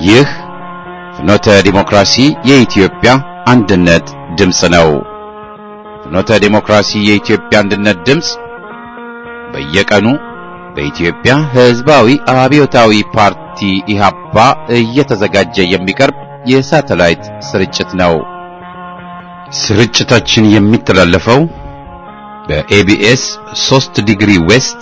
ይህ ፍኖተ ዲሞክራሲ የኢትዮጵያ አንድነት ድምፅ ነው። ፍኖተ ዲሞክራሲ የኢትዮጵያ አንድነት ድምፅ በየቀኑ በኢትዮጵያ ሕዝባዊ አብዮታዊ ፓርቲ ኢህአፓ እየተዘጋጀ የሚቀርብ የሳተላይት ስርጭት ነው። ስርጭታችን የሚተላለፈው በኤቢኤስ 3 ዲግሪ ዌስት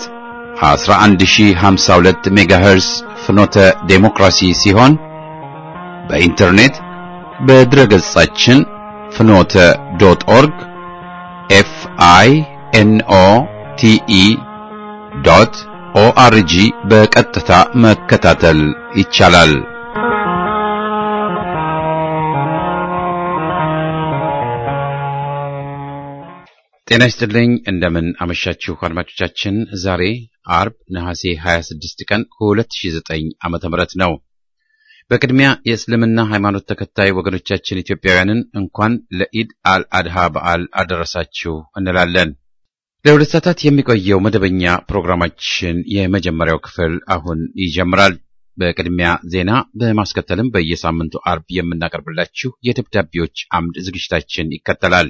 11052 ሜጋሄርስ ፍኖተ ዴሞክራሲ ሲሆን በኢንተርኔት በድረገጻችን ፍኖተ ዶት ኦርግ ኤፍ አይ ኤን ኦ ቲ ኢ ዶት ኦአርጂ በቀጥታ መከታተል ይቻላል። ጤና ይስጥልኝ። እንደምን አመሻችሁ አድማጮቻችን። ዛሬ አርብ ነሐሴ 26 ቀን 2009 ዓመተ ምህረት ነው። በቅድሚያ የእስልምና ሃይማኖት ተከታይ ወገኖቻችን ኢትዮጵያውያንን እንኳን ለኢድ አልአድሃ በዓል አደረሳችሁ እንላለን። ለሁለት ሰዓታት የሚቆየው መደበኛ ፕሮግራማችን የመጀመሪያው ክፍል አሁን ይጀምራል። በቅድሚያ ዜና፣ በማስከተልም በየሳምንቱ አርብ የምናቀርብላችሁ የደብዳቤዎች አምድ ዝግጅታችን ይከተላል።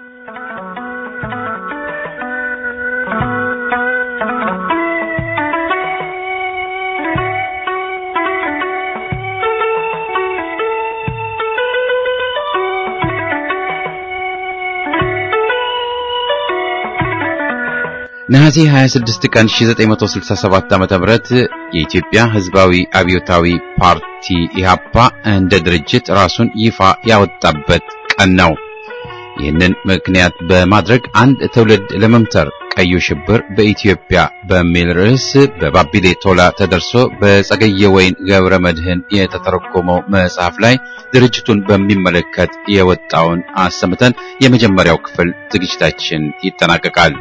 ነሐሴ 26 ቀን 1967 ዓ.ም የኢትዮጵያ ሕዝባዊ አብዮታዊ ፓርቲ ኢህአፓ እንደ ድርጅት ራሱን ይፋ ያወጣበት ቀን ነው። ይህንን ምክንያት በማድረግ አንድ ትውልድ ለመምተር ቀዩ ሽብር በኢትዮጵያ በሚል ርዕስ በባቢሌ ቶላ ተደርሶ በጸገየ ወይን ገብረ መድህን የተተረጎመው መጽሐፍ ላይ ድርጅቱን በሚመለከት የወጣውን አሰምተን የመጀመሪያው ክፍል ዝግጅታችን ይጠናቀቃል።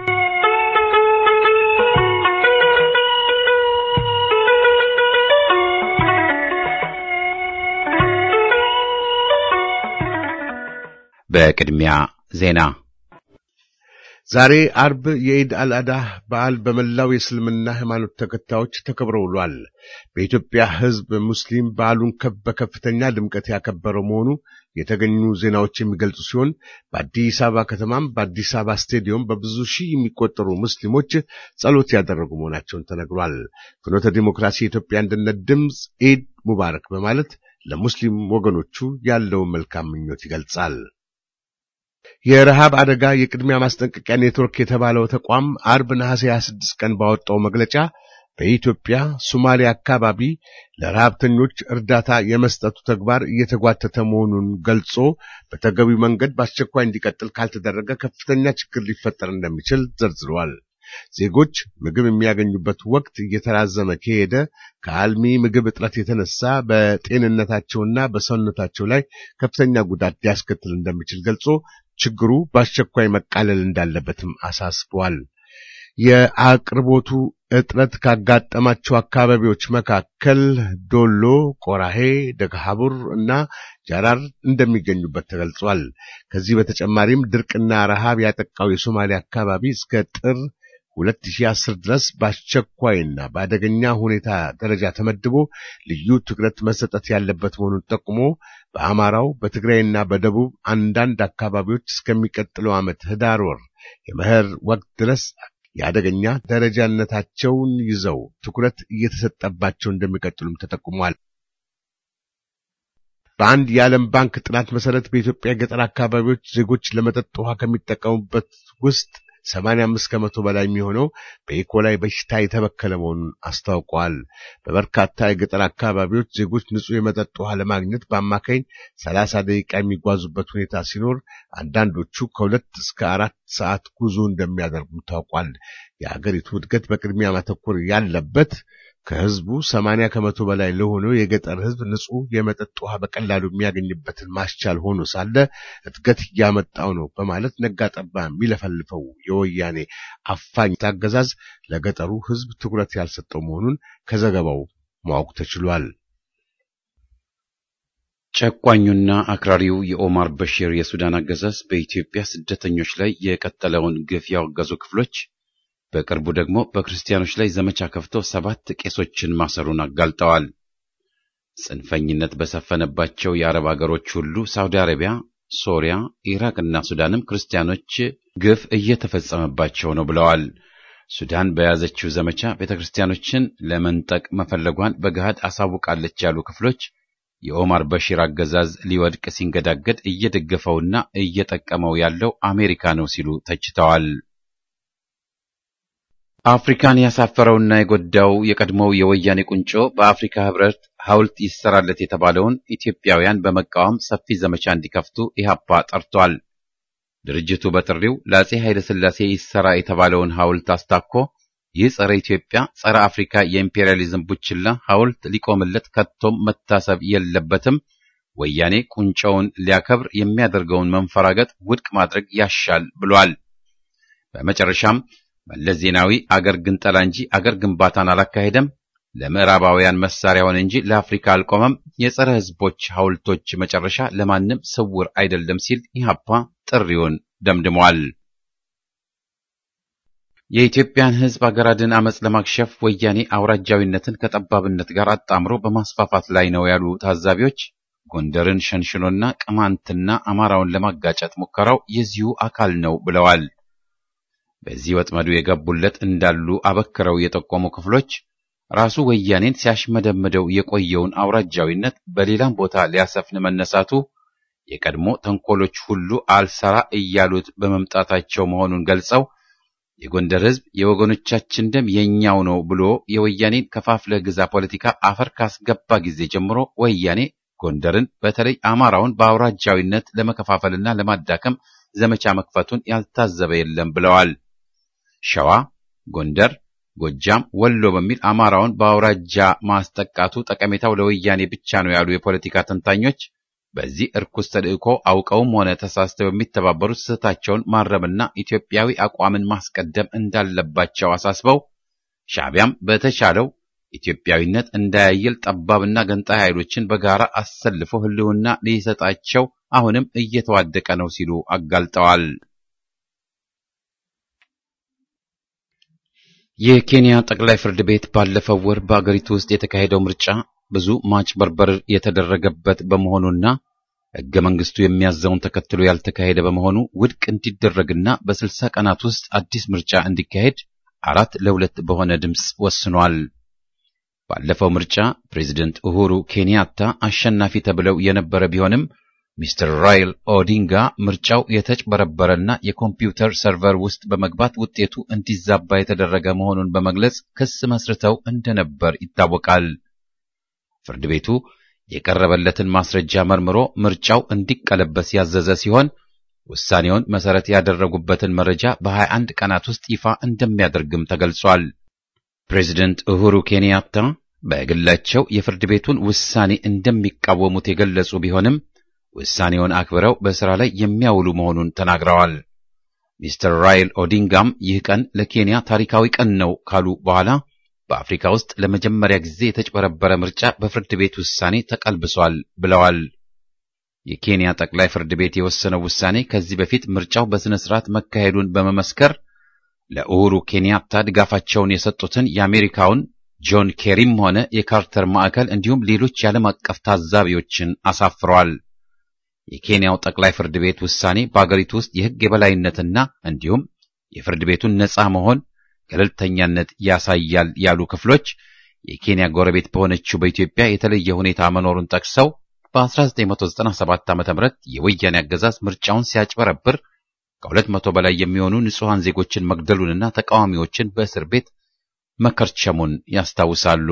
በቅድሚያ ዜና። ዛሬ አርብ የኢድ አልአዳህ በዓል በመላው የእስልምና ሃይማኖት ተከታዮች ተከብሮ ውሏል። በኢትዮጵያ ሕዝብ ሙስሊም በዓሉን በከፍተኛ ድምቀት ያከበረው መሆኑ የተገኙ ዜናዎች የሚገልጹ ሲሆን በአዲስ አበባ ከተማም በአዲስ አበባ ስቴዲየም በብዙ ሺህ የሚቆጠሩ ሙስሊሞች ጸሎት ያደረጉ መሆናቸውን ተነግሯል። ፍኖተ ዲሞክራሲ የኢትዮጵያ አንድነት ድምፅ ኢድ ሙባረክ በማለት ለሙስሊም ወገኖቹ ያለውን መልካም ምኞት ይገልጻል። የረሃብ አደጋ የቅድሚያ ማስጠንቀቂያ ኔትወርክ የተባለው ተቋም አርብ ነሐሴ 26 ቀን ባወጣው መግለጫ በኢትዮጵያ ሶማሌ አካባቢ ለረሃብተኞች እርዳታ የመስጠቱ ተግባር እየተጓተተ መሆኑን ገልጾ በተገቢው መንገድ በአስቸኳይ እንዲቀጥል ካልተደረገ ከፍተኛ ችግር ሊፈጠር እንደሚችል ዘርዝረዋል። ዜጎች ምግብ የሚያገኙበት ወቅት እየተራዘመ ከሄደ ከአልሚ ምግብ እጥረት የተነሳ በጤንነታቸውና በሰውነታቸው ላይ ከፍተኛ ጉዳት ሊያስከትል እንደሚችል ገልጾ ችግሩ በአስቸኳይ መቃለል እንዳለበትም አሳስበዋል። የአቅርቦቱ እጥረት ካጋጠማቸው አካባቢዎች መካከል ዶሎ፣ ቆራሄ፣ ደግሃቡር እና ጃራር እንደሚገኙበት ተገልጿል። ከዚህ በተጨማሪም ድርቅና ረሃብ ያጠቃው የሶማሌ አካባቢ እስከ ጥር 2010 ድረስ በአስቸኳይና በአደገኛ ሁኔታ ደረጃ ተመድቦ ልዩ ትኩረት መሰጠት ያለበት መሆኑን ጠቁሞ በአማራው በትግራይና በደቡብ አንዳንድ አካባቢዎች እስከሚቀጥለው ዓመት ህዳር ወር የመኸር ወቅት ድረስ የአደገኛ ደረጃነታቸውን ይዘው ትኩረት እየተሰጠባቸው እንደሚቀጥሉም ተጠቁሟል። በአንድ የዓለም ባንክ ጥናት መሰረት በኢትዮጵያ ገጠር አካባቢዎች ዜጎች ለመጠጥ ውሃ ከሚጠቀሙበት ውስጥ 85 ከመቶ በላይ የሚሆነው በኢኮላይ በሽታ የተበከለ መሆኑን አስታውቀዋል። በበርካታ የገጠር አካባቢዎች ዜጎች ንጹህ የመጠጥ ውሃ ለማግኘት በአማካኝ 30 ደቂቃ የሚጓዙበት ሁኔታ ሲኖር አንዳንዶቹ ከሁለት እስከ አራት ሰዓት ጉዞ እንደሚያደርጉም ታውቋል። የአገሪቱ እድገት በቅድሚያ ማተኮር ያለበት ከህዝቡ 80 ከመቶ በላይ ለሆነው የገጠር ህዝብ ንጹህ የመጠጥ ውሃ በቀላሉ የሚያገኝበትን ማስቻል ሆኖ ሳለ እድገት እያመጣው ነው በማለት ነጋጠባ የሚለፈልፈው የወያኔ አፋኝ አገዛዝ ለገጠሩ ህዝብ ትኩረት ያልሰጠው መሆኑን ከዘገባው ማወቅ ተችሏል። ጨቋኙና አክራሪው የኦማር በሽር የሱዳን አገዛዝ በኢትዮጵያ ስደተኞች ላይ የቀጠለውን ግፍ ያወገዙ ክፍሎች በቅርቡ ደግሞ በክርስቲያኖች ላይ ዘመቻ ከፍተው ሰባት ቄሶችን ማሰሩን አጋልጠዋል። ጽንፈኝነት በሰፈነባቸው የአረብ አገሮች ሁሉ ሳውዲ አረቢያ፣ ሶሪያ፣ ኢራቅና ሱዳንም ክርስቲያኖች ግፍ እየተፈጸመባቸው ነው ብለዋል። ሱዳን በያዘችው ዘመቻ ቤተ ክርስቲያኖችን ለመንጠቅ መፈለጓን በገሃድ አሳውቃለች ያሉ ክፍሎች የኦማር በሺር አገዛዝ ሊወድቅ ሲንገዳገድ እየደገፈውና እየጠቀመው ያለው አሜሪካ ነው ሲሉ ተችተዋል። አፍሪካን ያሳፈረውና የጎዳው የቀድሞው የወያኔ ቁንጮ በአፍሪካ ሕብረት ሐውልት ይሰራለት የተባለውን ኢትዮጵያውያን በመቃወም ሰፊ ዘመቻ እንዲከፍቱ ኢህአፓ ጠርቷል። ድርጅቱ በጥሪው ለአጼ ኃይለ ሥላሴ ይሰራ የተባለውን ሐውልት አስታኮ ይህ ጸረ ኢትዮጵያ፣ ጸረ አፍሪካ የኢምፔሪያሊዝም ቡችላ ሐውልት ሊቆምለት ከቶም መታሰብ የለበትም፣ ወያኔ ቁንጮውን ሊያከብር የሚያደርገውን መንፈራገጥ ውድቅ ማድረግ ያሻል ብሏል። በመጨረሻም መለስ ዜናዊ አገር ግንጠላ እንጂ አገር ግንባታን አላካሄደም፣ ለምዕራባውያን መሳሪያውን እንጂ ለአፍሪካ አልቆመም፣ የጸረ ሕዝቦች ሐውልቶች መጨረሻ ለማንም ስውር አይደለም ሲል ኢህአፓ ጥሪውን ደምድሟል። የኢትዮጵያን ሕዝብ አገር አድን አመፅ ለማክሸፍ ወያኔ አውራጃዊነትን ከጠባብነት ጋር አጣምሮ በማስፋፋት ላይ ነው ያሉ ታዛቢዎች ጎንደርን ሸንሽኖና ቅማንትና አማራውን ለማጋጨት ሙከራው የዚሁ አካል ነው ብለዋል። በዚህ ወጥመዱ የገቡለት እንዳሉ አበክረው የጠቆሙ ክፍሎች ራሱ ወያኔን ሲያሽመደምደው የቆየውን አውራጃዊነት በሌላም ቦታ ሊያሰፍን መነሳቱ የቀድሞ ተንኮሎች ሁሉ አልሰራ እያሉት በመምጣታቸው መሆኑን ገልጸው የጎንደር ሕዝብ የወገኖቻችን ደም የኛው ነው ብሎ የወያኔን ከፋፍለ ግዛ ፖለቲካ አፈር ካስገባ ጊዜ ጀምሮ ወያኔ ጎንደርን በተለይ አማራውን በአውራጃዊነት ለመከፋፈልና ለማዳከም ዘመቻ መክፈቱን ያልታዘበ የለም ብለዋል። ሸዋ፣ ጎንደር፣ ጎጃም፣ ወሎ በሚል አማራውን በአውራጃ ማስጠቃቱ ጠቀሜታው ለወያኔ ብቻ ነው ያሉ የፖለቲካ ተንታኞች በዚህ እርኩስ ተልእኮ አውቀውም ሆነ ተሳስተው የሚተባበሩት ስህተታቸውን ማረምና ኢትዮጵያዊ አቋምን ማስቀደም እንዳለባቸው አሳስበው ሻዕቢያም በተቻለው ኢትዮጵያዊነት እንዳያየል ጠባብና ገንጣይ ኃይሎችን በጋራ አሰልፎ ሕልውና ሊሰጣቸው አሁንም እየተዋደቀ ነው ሲሉ አጋልጠዋል። የኬንያ ጠቅላይ ፍርድ ቤት ባለፈው ወር በአገሪቱ ውስጥ የተካሄደው ምርጫ ብዙ ማጭበርበር የተደረገበት በመሆኑና ሕገ መንግስቱ የሚያዘውን ተከትሎ ያልተካሄደ በመሆኑ ውድቅ እንዲደረግና በስልሳ ቀናት ውስጥ አዲስ ምርጫ እንዲካሄድ አራት ለሁለት በሆነ ድምፅ ወስኗል። ባለፈው ምርጫ ፕሬዚደንት ኡሁሩ ኬንያታ አሸናፊ ተብለው የነበረ ቢሆንም ሚስተር ራይል ኦዲንጋ ምርጫው የተጭበረበረና የኮምፒውተር ሰርቨር ውስጥ በመግባት ውጤቱ እንዲዛባ የተደረገ መሆኑን በመግለጽ ክስ መስርተው እንደነበር ይታወቃል። ፍርድ ቤቱ የቀረበለትን ማስረጃ መርምሮ ምርጫው እንዲቀለበስ ያዘዘ ሲሆን ውሳኔውን መሰረት ያደረጉበትን መረጃ በ21 ቀናት ውስጥ ይፋ እንደሚያደርግም ተገልጿል። ፕሬዚደንት ኡሁሩ ኬንያታ በግላቸው የፍርድ ቤቱን ውሳኔ እንደሚቃወሙት የገለጹ ቢሆንም ውሳኔውን አክብረው በሥራ ላይ የሚያውሉ መሆኑን ተናግረዋል። ሚስተር ራይል ኦዲንጋም ይህ ቀን ለኬንያ ታሪካዊ ቀን ነው ካሉ በኋላ በአፍሪካ ውስጥ ለመጀመሪያ ጊዜ የተጭበረበረ ምርጫ በፍርድ ቤት ውሳኔ ተቀልብሷል ብለዋል። የኬንያ ጠቅላይ ፍርድ ቤት የወሰነው ውሳኔ ከዚህ በፊት ምርጫው በሥነ ሥርዓት መካሄዱን በመመስከር ለኡሁሩ ኬንያታ ድጋፋቸውን የሰጡትን የአሜሪካውን ጆን ኬሪም ሆነ የካርተር ማዕከል እንዲሁም ሌሎች የዓለም አቀፍ ታዛቢዎችን አሳፍረዋል። የኬንያው ጠቅላይ ፍርድ ቤት ውሳኔ በአገሪቱ ውስጥ የሕግ የበላይነትና እንዲሁም የፍርድ ቤቱን ነፃ መሆን ገለልተኛነት ያሳያል ያሉ ክፍሎች የኬንያ ጎረቤት በሆነችው በኢትዮጵያ የተለየ ሁኔታ መኖሩን ጠቅሰው በ1997 ዓ.ም የወያኔ አገዛዝ ምርጫውን ሲያጭበረብር ከሁለት መቶ በላይ የሚሆኑ ንጹሐን ዜጎችን መግደሉንና ተቃዋሚዎችን በእስር ቤት መከርቸሙን ያስታውሳሉ።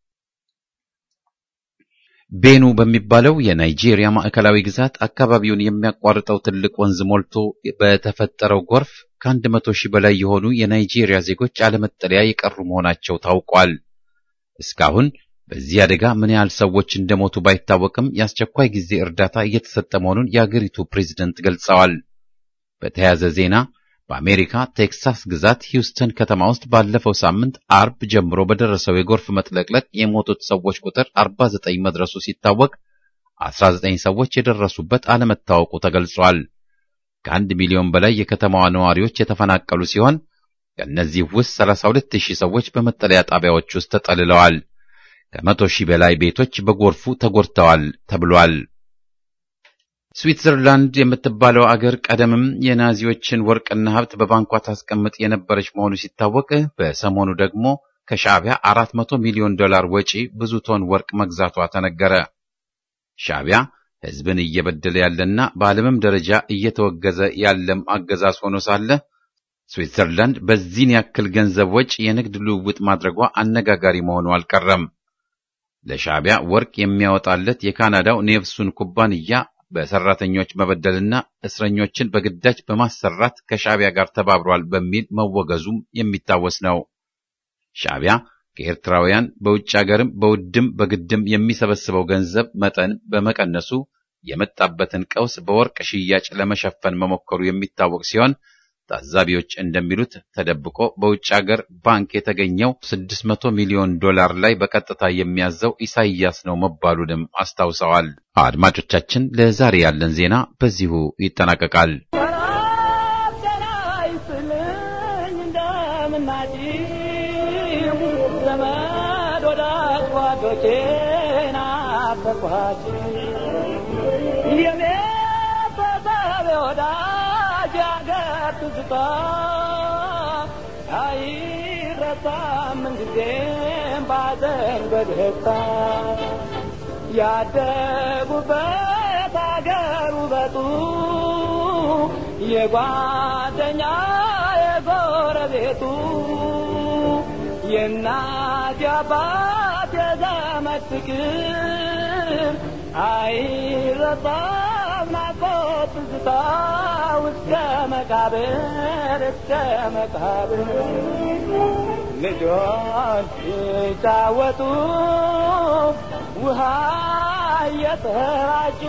ቤኑ በሚባለው የናይጄሪያ ማዕከላዊ ግዛት አካባቢውን የሚያቋርጠው ትልቅ ወንዝ ሞልቶ በተፈጠረው ጎርፍ ከአንድ መቶ ሺህ በላይ የሆኑ የናይጄሪያ ዜጎች አለመጠለያ የቀሩ መሆናቸው ታውቋል። እስካሁን በዚህ አደጋ ምን ያህል ሰዎች እንደሞቱ ባይታወቅም የአስቸኳይ ጊዜ እርዳታ እየተሰጠ መሆኑን የአገሪቱ ፕሬዝደንት ገልጸዋል። በተያያዘ ዜና በአሜሪካ ቴክሳስ ግዛት ሂውስተን ከተማ ውስጥ ባለፈው ሳምንት አርብ ጀምሮ በደረሰው የጎርፍ መጥለቅለቅ የሞቱት ሰዎች ቁጥር 49 መድረሱ ሲታወቅ 19 ሰዎች የደረሱበት አለመታወቁ ተገልጿል። ከአንድ ሚሊዮን በላይ የከተማዋ ነዋሪዎች የተፈናቀሉ ሲሆን ከእነዚህ ውስጥ 32 ሺህ ሰዎች በመጠለያ ጣቢያዎች ውስጥ ተጠልለዋል። ከመቶ ሺህ በላይ ቤቶች በጎርፉ ተጎድተዋል ተብሏል። ስዊትዘርላንድ የምትባለው አገር ቀደምም የናዚዎችን ወርቅና ሀብት በባንኳ ታስቀምጥ የነበረች መሆኑ ሲታወቅ በሰሞኑ ደግሞ ከሻዕቢያ 400 ሚሊዮን ዶላር ወጪ ብዙ ቶን ወርቅ መግዛቷ ተነገረ። ሻዕቢያ ሕዝብን እየበደለ ያለና በዓለምም ደረጃ እየተወገዘ ያለም አገዛዝ ሆኖ ሳለ ስዊትዘርላንድ በዚህን ያክል ገንዘብ ወጪ የንግድ ልውውጥ ማድረጓ አነጋጋሪ መሆኑ አልቀረም። ለሻዕቢያ ወርቅ የሚያወጣለት የካናዳው ኔቭሱን ኩባንያ በሰራተኞች መበደልና እስረኞችን በግዳጅ በማሰራት ከሻዕቢያ ጋር ተባብሯል በሚል መወገዙም የሚታወስ ነው። ሻዕቢያ ከኤርትራውያን በውጭ ሀገርም በውድም በግድም የሚሰበስበው ገንዘብ መጠን በመቀነሱ የመጣበትን ቀውስ በወርቅ ሽያጭ ለመሸፈን መሞከሩ የሚታወቅ ሲሆን ታዛቢዎች እንደሚሉት ተደብቆ በውጭ ሀገር ባንክ የተገኘው 600 ሚሊዮን ዶላር ላይ በቀጥታ የሚያዘው ኢሳይያስ ነው መባሉንም አስታውሰዋል። አድማጮቻችን፣ ለዛሬ ያለን ዜና በዚሁ ይጠናቀቃል። ትዝታ አይረሳም ምንጊዜም ባዘን በደስታ ያደጉበት አገር ውበቱ የጓደኛ የጎረቤቱ የእናት የአባት የዘመድ ፍቅር አይረሳም ናፍቆት ትዝታ እስከ መቃብር እስከ መቃብር ልጆች ሲጫወቱ ውሃ እየተራጩ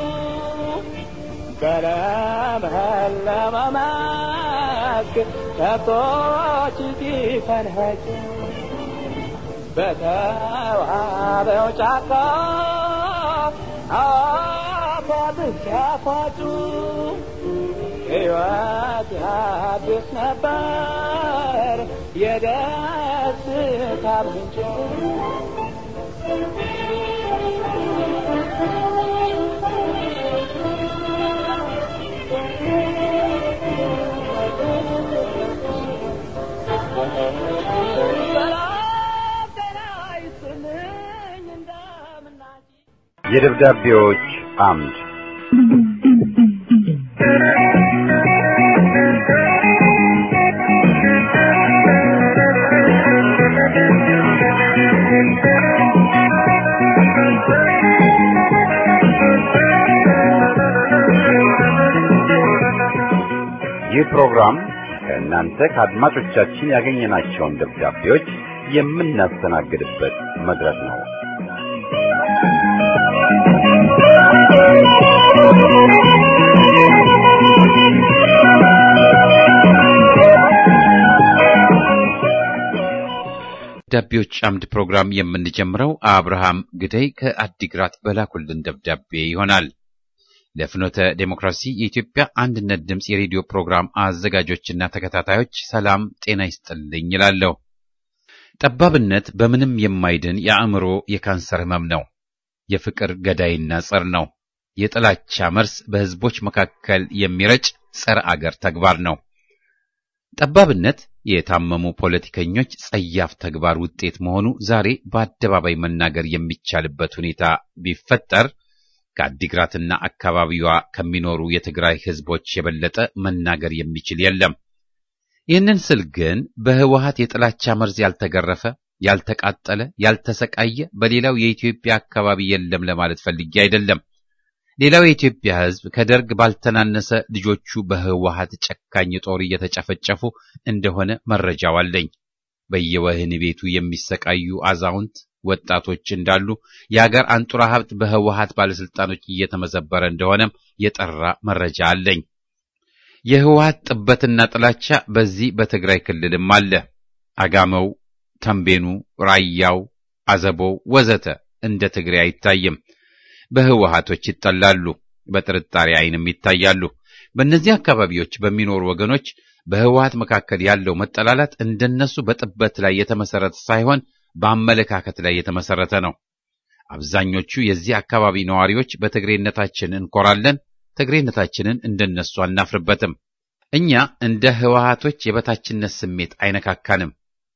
በለመለመ መስክ ከብቶች ሲፈንኸጩ በተዋበው ጫካ አፏብስ ሲያፏጩ ሕይወት ያድስ ነበር የደስታ ምንጭ የደብዳቤዎች አምድ ይህ ፕሮግራም ከእናንተ ከአድማጮቻችን ያገኘናቸውን ደብዳቤዎች የምናስተናግድበት መድረክ ነው። ደብዳቤዎች አምድ ፕሮግራም የምንጀምረው አብርሃም ግደይ ከአዲግራት በላኩልን ደብዳቤ ይሆናል። ለፍኖተ ዴሞክራሲ የኢትዮጵያ አንድነት ድምፅ የሬዲዮ ፕሮግራም አዘጋጆችና ተከታታዮች ሰላም ጤና ይስጥልኝ ይላለሁ። ጠባብነት በምንም የማይድን የአእምሮ የካንሰር ህመም ነው። የፍቅር ገዳይና ጸር ነው። የጥላቻ መርስ በህዝቦች መካከል የሚረጭ ጸረ አገር ተግባር ነው። ጠባብነት የታመሙ ፖለቲከኞች ጸያፍ ተግባር ውጤት መሆኑ ዛሬ በአደባባይ መናገር የሚቻልበት ሁኔታ ቢፈጠር ከአዲግራትና አካባቢዋ ከሚኖሩ የትግራይ ህዝቦች የበለጠ መናገር የሚችል የለም። ይህንን ስል ግን በህወሀት የጥላቻ መርዝ ያልተገረፈ፣ ያልተቃጠለ፣ ያልተሰቃየ በሌላው የኢትዮጵያ አካባቢ የለም ለማለት ፈልጌ አይደለም። ሌላው የኢትዮጵያ ህዝብ ከደርግ ባልተናነሰ ልጆቹ በህወሀት ጨካኝ ጦር እየተጨፈጨፉ እንደሆነ መረጃው አለኝ። በየወህኒ ቤቱ የሚሰቃዩ አዛውንት ወጣቶች እንዳሉ የአገር አንጡራ ሀብት በህወሀት ባለስልጣኖች እየተመዘበረ እንደሆነም የጠራ መረጃ አለኝ። የህወሀት ጥበትና ጥላቻ በዚህ በትግራይ ክልልም አለ። አጋመው፣ ተንቤኑ፣ ራያው፣ አዘቦው ወዘተ እንደ ትግሬ አይታይም። በህወሀቶች ይጠላሉ፣ በጥርጣሬ አይንም ይታያሉ። በእነዚህ አካባቢዎች በሚኖሩ ወገኖች በህወሀት መካከል ያለው መጠላላት እንደነሱ በጥበት ላይ የተመሰረተ ሳይሆን በአመለካከት ላይ የተመሰረተ ነው። አብዛኞቹ የዚህ አካባቢ ነዋሪዎች በትግሬነታችን እንኮራለን፣ ትግሬነታችንን እንደነሱ አናፍርበትም። እኛ እንደ ህወሓቶች የበታችነት ስሜት አይነካካንም።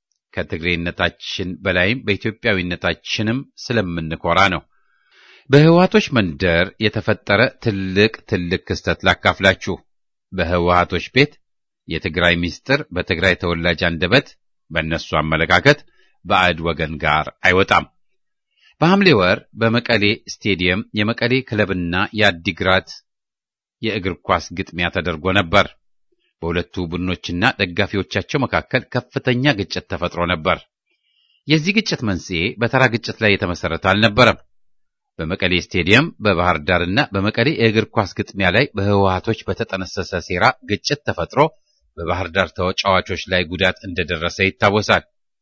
ከትግሬነታችን በላይም በኢትዮጵያዊነታችንም ስለምንኮራ ነው። በህወሓቶች መንደር የተፈጠረ ትልቅ ትልቅ ክስተት ላካፍላችሁ። በህወሓቶች ቤት የትግራይ ምስጢር በትግራይ ተወላጅ አንደበት በእነሱ አመለካከት ባዕድ ወገን ጋር አይወጣም። በሐምሌ ወር በመቀሌ ስቴዲየም የመቀሌ ክለብና የአዲግራት የእግር ኳስ ግጥሚያ ተደርጎ ነበር። በሁለቱ ቡድኖችና ደጋፊዎቻቸው መካከል ከፍተኛ ግጭት ተፈጥሮ ነበር። የዚህ ግጭት መንስኤ በተራ ግጭት ላይ የተመሰረተ አልነበረም። በመቀሌ ስቴዲየም በባህር ዳርና በመቀሌ የእግር ኳስ ግጥሚያ ላይ በህወሓቶች በተጠነሰሰ ሴራ ግጭት ተፈጥሮ በባህር ዳር ተጫዋቾች ላይ ጉዳት እንደደረሰ ይታወሳል።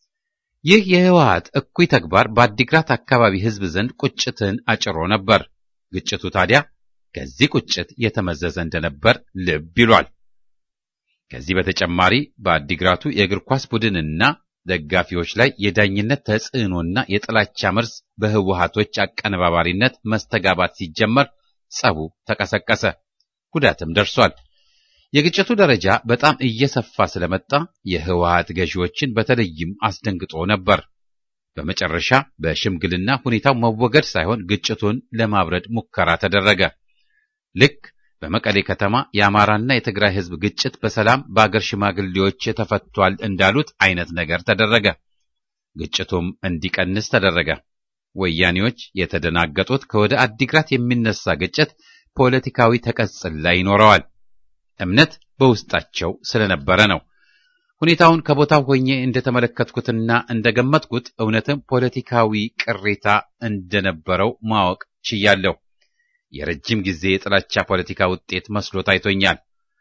ይህ የህወሓት እኩይ ተግባር በአዲግራት አካባቢ ህዝብ ዘንድ ቁጭትን አጭሮ ነበር። ግጭቱ ታዲያ ከዚህ ቁጭት የተመዘዘ እንደነበር ልብ ይሏል። ከዚህ በተጨማሪ በአዲግራቱ የእግር ኳስ ቡድንና ደጋፊዎች ላይ የዳኝነት ተጽዕኖና የጥላቻ መርዝ በህወሓቶች አቀነባባሪነት መስተጋባት ሲጀመር ጸቡ ተቀሰቀሰ፣ ጉዳትም ደርሷል። የግጭቱ ደረጃ በጣም እየሰፋ ስለመጣ የህወሓት ገዢዎችን በተለይም አስደንግጦ ነበር። በመጨረሻ በሽምግልና ሁኔታው መወገድ ሳይሆን ግጭቱን ለማብረድ ሙከራ ተደረገ። ልክ በመቀሌ ከተማ የአማራና የትግራይ ህዝብ ግጭት በሰላም በአገር ሽማግሌዎች ተፈቷል እንዳሉት አይነት ነገር ተደረገ። ግጭቱም እንዲቀንስ ተደረገ። ወያኔዎች የተደናገጡት ከወደ አዲግራት የሚነሳ ግጭት ፖለቲካዊ ተቀጽላ ይኖረዋል እምነት በውስጣቸው ስለነበረ ነው። ሁኔታውን ከቦታው ሆኜ እንደተመለከትኩትና እንደገመትኩት እውነትም ፖለቲካዊ ቅሬታ እንደነበረው ማወቅ ችያለሁ። የረጅም ጊዜ የጥላቻ ፖለቲካ ውጤት መስሎ ታይቶኛል።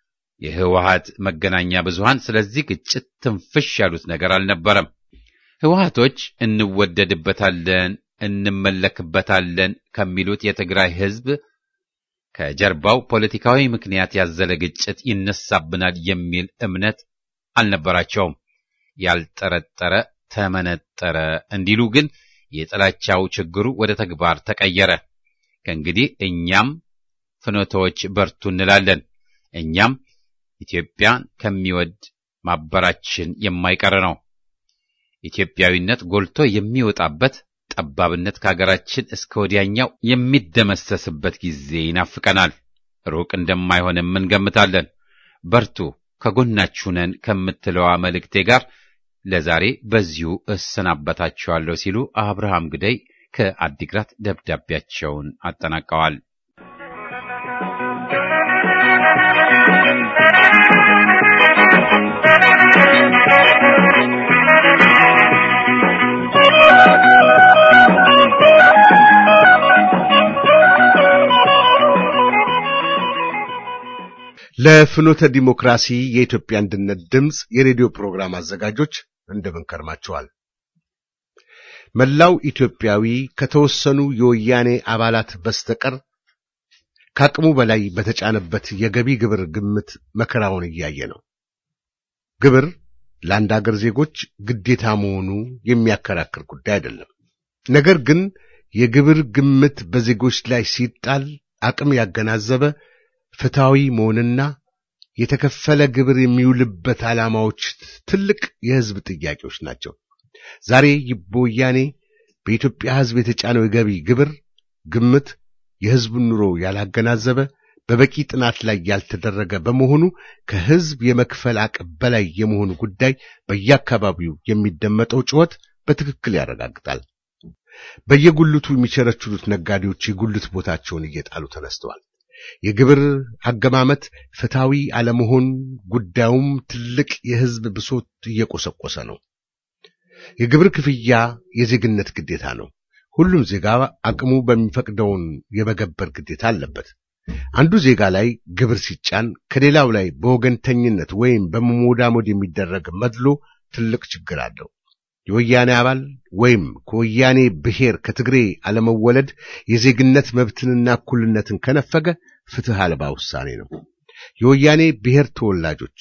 የህወሓት መገናኛ ብዙሃን ስለዚህ ግጭት ትንፍሽ ያሉት ነገር አልነበረም። ህወሓቶች እንወደድበታለን፣ እንመለክበታለን ከሚሉት የትግራይ ህዝብ ከጀርባው ፖለቲካዊ ምክንያት ያዘለ ግጭት ይነሳብናል የሚል እምነት አልነበራቸውም። ያልጠረጠረ ተመነጠረ እንዲሉ ግን የጥላቻው ችግሩ ወደ ተግባር ተቀየረ። ከእንግዲህ እኛም ፍኖቶች በርቱ እንላለን። እኛም ኢትዮጵያን ከሚወድ ማበራችን የማይቀር ነው። ኢትዮጵያዊነት ጎልቶ የሚወጣበት ጠባብነት ከሀገራችን እስከ ወዲያኛው የሚደመሰስበት ጊዜ ይናፍቀናል። ሩቅ እንደማይሆንም እንገምታለን። በርቱ፣ ከጎናችሁ ነን ከምትለዋ መልእክቴ ጋር ለዛሬ በዚሁ እሰናበታችኋለሁ ሲሉ አብርሃም ግደይ ከአዲግራት ደብዳቤያቸውን አጠናቀዋል። ለፍኖተ ዲሞክራሲ የኢትዮጵያ አንድነት ድምፅ የሬዲዮ ፕሮግራም አዘጋጆች እንደምን ከርማችኋል? መላው ኢትዮጵያዊ ከተወሰኑ የወያኔ አባላት በስተቀር ከአቅሙ በላይ በተጫነበት የገቢ ግብር ግምት መከራውን እያየ ነው። ግብር ለአንድ አገር ዜጎች ግዴታ መሆኑ የሚያከራክር ጉዳይ አይደለም። ነገር ግን የግብር ግምት በዜጎች ላይ ሲጣል አቅም ያገናዘበ ፍትሐዊ መሆንና የተከፈለ ግብር የሚውልበት ዓላማዎች ትልቅ የሕዝብ ጥያቄዎች ናቸው። ዛሬ በወያኔ በኢትዮጵያ ሕዝብ የተጫነው የገቢ ግብር ግምት የሕዝቡን ኑሮ ያላገናዘበ በበቂ ጥናት ላይ ያልተደረገ በመሆኑ ከሕዝብ የመክፈል አቅም በላይ የመሆኑ ጉዳይ በየአካባቢው የሚደመጠው ጩኸት በትክክል ያረጋግጣል። በየጉልቱ የሚቸረችሩት ነጋዴዎች የጉልት ቦታቸውን እየጣሉ ተነስተዋል። የግብር አገማመት ፍትሐዊ አለመሆን ጉዳዩም ትልቅ የሕዝብ ብሶት እየቆሰቆሰ ነው። የግብር ክፍያ የዜግነት ግዴታ ነው። ሁሉም ዜጋ አቅሙ በሚፈቅደውን የመገበር ግዴታ አለበት። አንዱ ዜጋ ላይ ግብር ሲጫን ከሌላው ላይ በወገንተኝነት ወይም በመሞዳሞድ የሚደረግ መድሎ ትልቅ ችግር አለው። የወያኔ አባል ወይም ከወያኔ ብሔር ከትግሬ አለመወለድ የዜግነት መብትንና እኩልነትን ከነፈገ ፍትህ አልባ ውሳኔ ነው። የወያኔ ብሔር ተወላጆች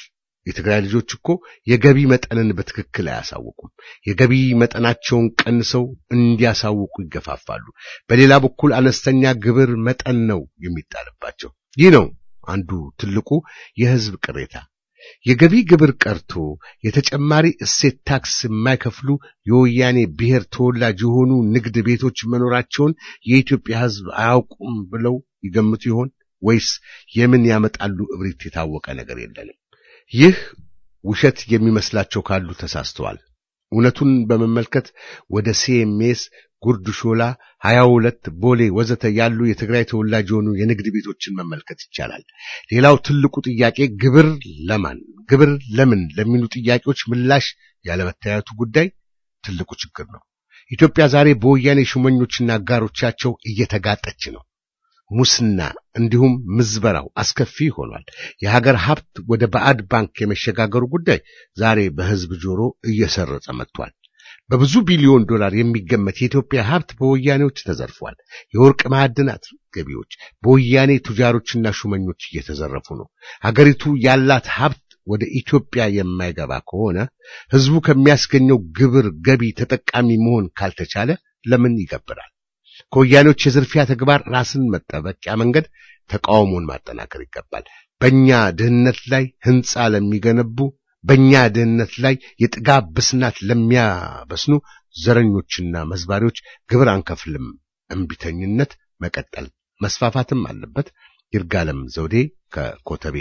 የትግራይ ልጆች እኮ የገቢ መጠንን በትክክል አያሳውቁም። የገቢ መጠናቸውን ቀንሰው እንዲያሳውቁ ይገፋፋሉ። በሌላ በኩል አነስተኛ ግብር መጠን ነው የሚጣልባቸው። ይህ ነው አንዱ ትልቁ የህዝብ ቅሬታ። የገቢ ግብር ቀርቶ የተጨማሪ እሴት ታክስ የማይከፍሉ የወያኔ ብሔር ተወላጅ የሆኑ ንግድ ቤቶች መኖራቸውን የኢትዮጵያ ህዝብ አያውቁም ብለው ይገምቱ ይሆን ወይስ የምን ያመጣሉ እብሪት የታወቀ ነገር የለንም። ይህ ውሸት የሚመስላቸው ካሉ ተሳስተዋል። እውነቱን በመመልከት ወደ ሲኤምኤስ፣ ጉርድ ሾላ፣ ሀያ ሁለት ቦሌ ወዘተ ያሉ የትግራይ ተወላጅ የሆኑ የንግድ ቤቶችን መመልከት ይቻላል። ሌላው ትልቁ ጥያቄ ግብር ለማን ግብር ለምን ለሚሉ ጥያቄዎች ምላሽ ያለመታየቱ ጉዳይ ትልቁ ችግር ነው። ኢትዮጵያ ዛሬ በወያኔ ሹመኞችና አጋሮቻቸው እየተጋጠች ነው። ሙስና እንዲሁም ምዝበራው አስከፊ ሆኗል። የሀገር ሀብት ወደ ባዕድ ባንክ የመሸጋገሩ ጉዳይ ዛሬ በህዝብ ጆሮ እየሰረጸ መጥቷል። በብዙ ቢሊዮን ዶላር የሚገመት የኢትዮጵያ ሀብት በወያኔዎች ተዘርፏል። የወርቅ ማዕድናት ገቢዎች በወያኔ ቱጃሮችና ሹመኞች እየተዘረፉ ነው። ሀገሪቱ ያላት ሀብት ወደ ኢትዮጵያ የማይገባ ከሆነ ህዝቡ ከሚያስገኘው ግብር ገቢ ተጠቃሚ መሆን ካልተቻለ ለምን ይገብራል? ከወያኔዎች የዝርፊያ ተግባር ራስን መጠበቂያ መንገድ ተቃውሞን ማጠናከር ይገባል። በእኛ ድህነት ላይ ህንፃ ለሚገነቡ በእኛ ድህነት ላይ የጥጋብ ብስናት ለሚያበስኑ ዘረኞችና መዝባሪዎች ግብር አንከፍልም እምቢተኝነት መቀጠል መስፋፋትም አለበት። ይርጋለም ዘውዴ ከኮተቤ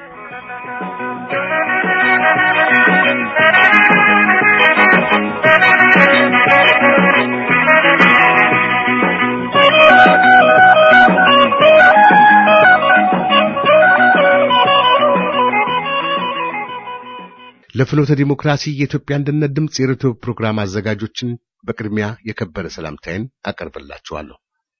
ለፍኖተ ዲሞክራሲ የኢትዮጵያ አንድነት ድምፅ የሬዲዮ ፕሮግራም አዘጋጆችን በቅድሚያ የከበረ ሰላምታዬን አቀርብላችኋለሁ።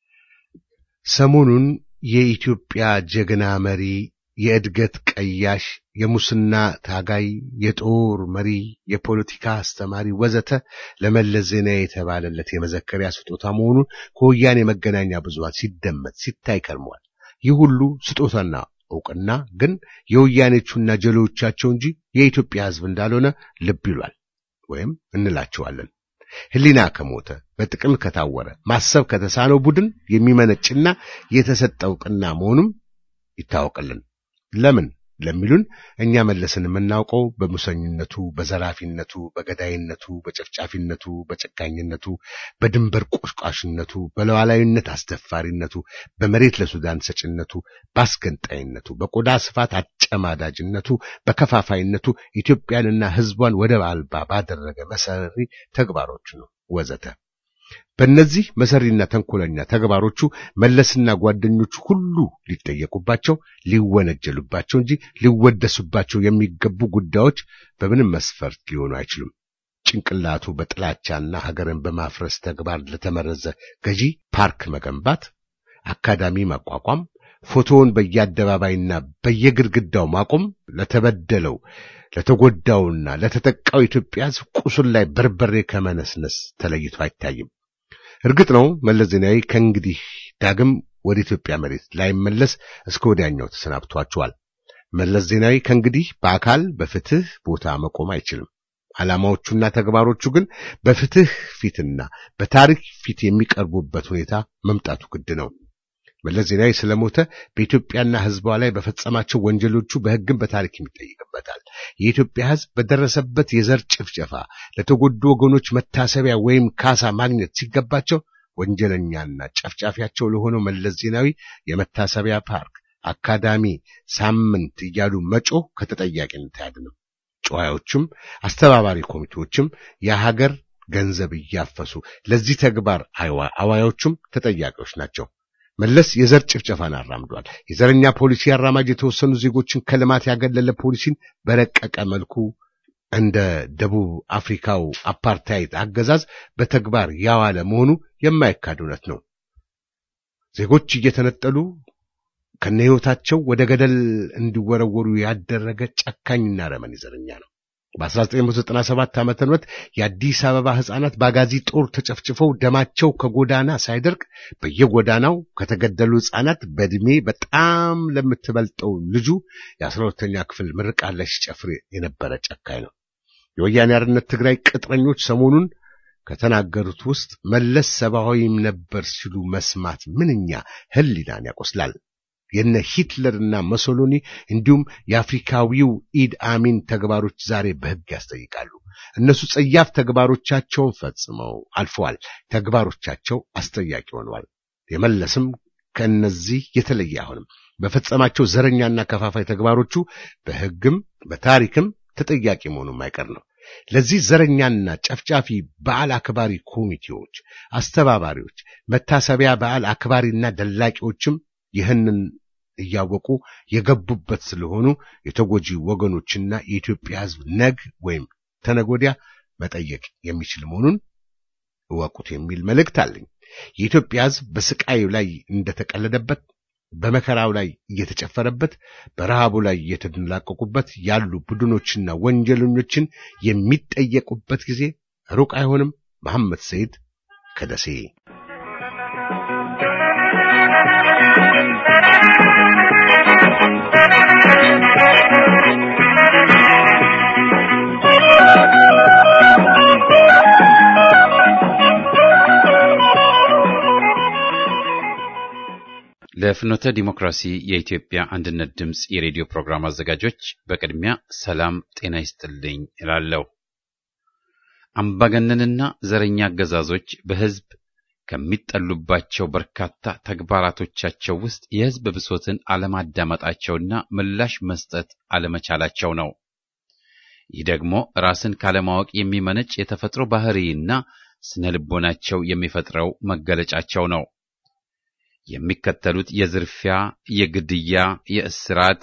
ሰሞኑን የኢትዮጵያ ጀግና መሪ፣ የእድገት ቀያሽ፣ የሙስና ታጋይ፣ የጦር መሪ፣ የፖለቲካ አስተማሪ ወዘተ ለመለስ ዜናዊ የተባለለት የመዘከሪያ ስጦታ መሆኑን ከወያኔ መገናኛ ብዙሃን ሲደመጥ ሲታይ ከርሟል። ይህ ሁሉ ስጦታና እውቅና ግን የወያኔቹና ጀሎቻቸው እንጂ የኢትዮጵያ ሕዝብ እንዳልሆነ ልብ ይሏል ወይም እንላቸዋለን። ሕሊና ከሞተ በጥቅም ከታወረ ማሰብ ከተሳነው ቡድን የሚመነጭና የተሰጠ እውቅና መሆኑም ይታወቅልን። ለምን ለሚሉን እኛ መለስን የምናውቀው በሙሰኝነቱ፣ በዘራፊነቱ፣ በገዳይነቱ፣ በጨፍጫፊነቱ፣ በጨካኝነቱ፣ በድንበር ቆሽቋሽነቱ፣ በሉዓላዊነት አስደፋሪነቱ፣ በመሬት ለሱዳን ሰጭነቱ፣ በአስገንጣይነቱ፣ በቆዳ ስፋት አጨማዳጅነቱ፣ በከፋፋይነቱ ኢትዮጵያንና ሕዝቧን ወደብ አልባ ባደረገ መሰሪ ተግባሮች ነው ወዘተ። በእነዚህ መሰሪና ተንኮለኛ ተግባሮቹ መለስና ጓደኞቹ ሁሉ ሊጠየቁባቸው ሊወነጀሉባቸው እንጂ ሊወደሱባቸው የሚገቡ ጉዳዮች በምንም መስፈርት ሊሆኑ አይችሉም። ጭንቅላቱ በጥላቻና ሀገርን በማፍረስ ተግባር ለተመረዘ ገዢ ፓርክ መገንባት፣ አካዳሚ ማቋቋም፣ ፎቶውን በየአደባባይና በየግድግዳው ማቆም ለተበደለው ለተጎዳውና ለተጠቃው ኢትዮጵያ ሕዝብ ቁስል ላይ በርበሬ ከመነስነስ ተለይቶ አይታይም። እርግጥ ነው መለስ ዜናዊ ከእንግዲህ ዳግም ወደ ኢትዮጵያ መሬት ላይመለስ እስከ ወዲያኛው ተሰናብቷቸዋል። መለስ ዜናዊ ከእንግዲህ በአካል በፍትህ ቦታ መቆም አይችልም። ዓላማዎቹና ተግባሮቹ ግን በፍትህ ፊትና በታሪክ ፊት የሚቀርቡበት ሁኔታ መምጣቱ ግድ ነው። መለስ ዜናዊ ስለሞተ በኢትዮጵያና ሕዝቧ ላይ በፈጸማቸው ወንጀሎቹ በሕግም በታሪክ ይጠይቅበታል። የኢትዮጵያ ሕዝብ በደረሰበት የዘር ጭፍጨፋ ለተጎዱ ወገኖች መታሰቢያ ወይም ካሳ ማግኘት ሲገባቸው ወንጀለኛና ጨፍጫፊያቸው ለሆነው መለስ ዜናዊ የመታሰቢያ ፓርክ፣ አካዳሚ፣ ሳምንት እያሉ መጮህ ከተጠያቂነት አያድንም። ጨዋዮችም አስተባባሪ ኮሚቴዎችም የሀገር ገንዘብ እያፈሱ ለዚህ ተግባር አዋዮቹም ተጠያቂዎች ናቸው። መለስ የዘር ጭፍጨፋን አራምዷል። የዘረኛ ፖሊሲ አራማጅ የተወሰኑ ዜጎችን ከልማት ያገለለ ፖሊሲን በረቀቀ መልኩ እንደ ደቡብ አፍሪካው አፓርታይድ አገዛዝ በተግባር ያዋለ መሆኑ የማይካድ እውነት ነው። ዜጎች እየተነጠሉ ከነህይወታቸው ወደ ገደል እንዲወረወሩ ያደረገ ጨካኝና ረመን ዘረኛ ነው። በ1997 ዓመተ ምህረት የአዲስ አበባ ሕፃናት በአጋዚ ጦር ተጨፍጭፈው ደማቸው ከጎዳና ሳይደርቅ በየጎዳናው ከተገደሉ ሕፃናት በዕድሜ በጣም ለምትበልጠው ልጁ የአስራ ሁለተኛ ክፍል ምርቃት ላይ ሲጨፍር የነበረ ጨካኝ ነው። የወያኔ አርነት ትግራይ ቅጥረኞች ሰሞኑን ከተናገሩት ውስጥ መለስ ሰብአዊም ነበር ሲሉ መስማት ምንኛ ሕሊናን ያቆስላል። የነ ሂትለርና መሶሎኒ እንዲሁም የአፍሪካዊው ኢድ አሚን ተግባሮች ዛሬ በሕግ ያስጠይቃሉ። እነሱ ጸያፍ ተግባሮቻቸውን ፈጽመው አልፈዋል። ተግባሮቻቸው አስጠያቂ ሆነዋል። የመለስም ከእነዚህ የተለየ አይሆንም። በፈጸማቸው ዘረኛና ከፋፋይ ተግባሮቹ በሕግም በታሪክም ተጠያቂ መሆኑ የማይቀር ነው። ለዚህ ዘረኛና ጨፍጫፊ በዓል አክባሪ ኮሚቴዎች፣ አስተባባሪዎች፣ መታሰቢያ በዓል አክባሪና ደላቂዎችም ይህንን እያወቁ የገቡበት ስለሆኑ የተጎጂ ወገኖችና የኢትዮጵያ ሕዝብ ነግ ወይም ተነጎዲያ መጠየቅ የሚችል መሆኑን እወቁት የሚል መልእክት አለኝ። የኢትዮጵያ ሕዝብ በስቃዩ ላይ እንደተቀለደበት፣ በመከራው ላይ እየተጨፈረበት፣ በረሃቡ ላይ እየተደላቀቁበት ያሉ ቡድኖችና ወንጀለኞችን የሚጠየቁበት ጊዜ ሩቅ አይሆንም። መሐመድ ሰይድ ከደሴ ለፍኖተ ዲሞክራሲ የኢትዮጵያ አንድነት ድምፅ የሬዲዮ ፕሮግራም አዘጋጆች በቅድሚያ ሰላም ጤና ይስጥልኝ እላለሁ። አምባገነንና ዘረኛ አገዛዞች በሕዝብ ከሚጠሉባቸው በርካታ ተግባራቶቻቸው ውስጥ የሕዝብ ብሶትን አለማዳመጣቸውና ምላሽ መስጠት አለመቻላቸው ነው። ይህ ደግሞ ራስን ካለማወቅ የሚመነጭ የተፈጥሮ ባህሪና ስነ ልቦናቸው የሚፈጥረው መገለጫቸው ነው። የሚከተሉት የዝርፊያ፣ የግድያ፣ የእስራት፣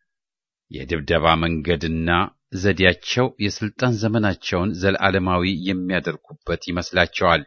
የድብደባ መንገድና ዘዴያቸው የስልጣን ዘመናቸውን ዘለዓለማዊ የሚያደርጉበት ይመስላቸዋል።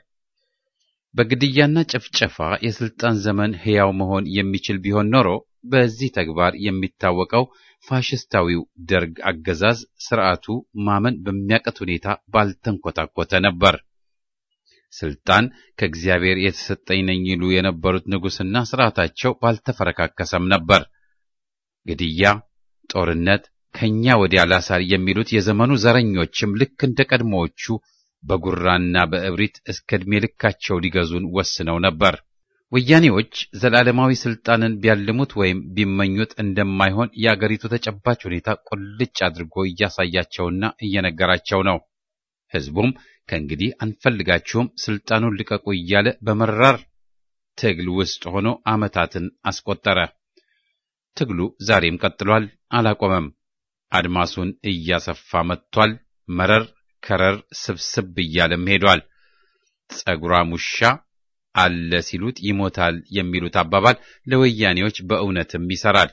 በግድያና ጭፍጨፋ የስልጣን ዘመን ሕያው መሆን የሚችል ቢሆን ኖሮ በዚህ ተግባር የሚታወቀው ፋሽስታዊው ደርግ አገዛዝ ስርዓቱ ማመን በሚያቀት ሁኔታ ባልተንኮታኮተ ነበር። ስልጣን ከእግዚአብሔር የተሰጠኝ ነኝ ይሉ የነበሩት ንጉሥና ስርዓታቸው ባልተፈረካከሰም ነበር። ግድያ፣ ጦርነት፣ ከኛ ወዲያ ላሳር የሚሉት የዘመኑ ዘረኞችም ልክ እንደ ቀድሞዎቹ በጉራና በእብሪት እስከ ዕድሜ ልካቸው ሊገዙን ወስነው ነበር። ወያኔዎች ዘላለማዊ ስልጣንን ቢያልሙት ወይም ቢመኙት እንደማይሆን የአገሪቱ ተጨባጭ ሁኔታ ቁልጭ አድርጎ እያሳያቸውና እየነገራቸው ነው። ሕዝቡም ከእንግዲህ አንፈልጋችሁም፣ ስልጣኑን ልቀቁ እያለ በመራር ትግል ውስጥ ሆኖ ዓመታትን አስቆጠረ። ትግሉ ዛሬም ቀጥሏል፣ አላቆመም። አድማሱን እያሰፋ መጥቷል። መረር ከረር ስብስብ እያለም ሄዷል። ጸጉራም ውሻ አለ ሲሉት ይሞታል የሚሉት አባባል ለወያኔዎች በእውነትም ይሰራል።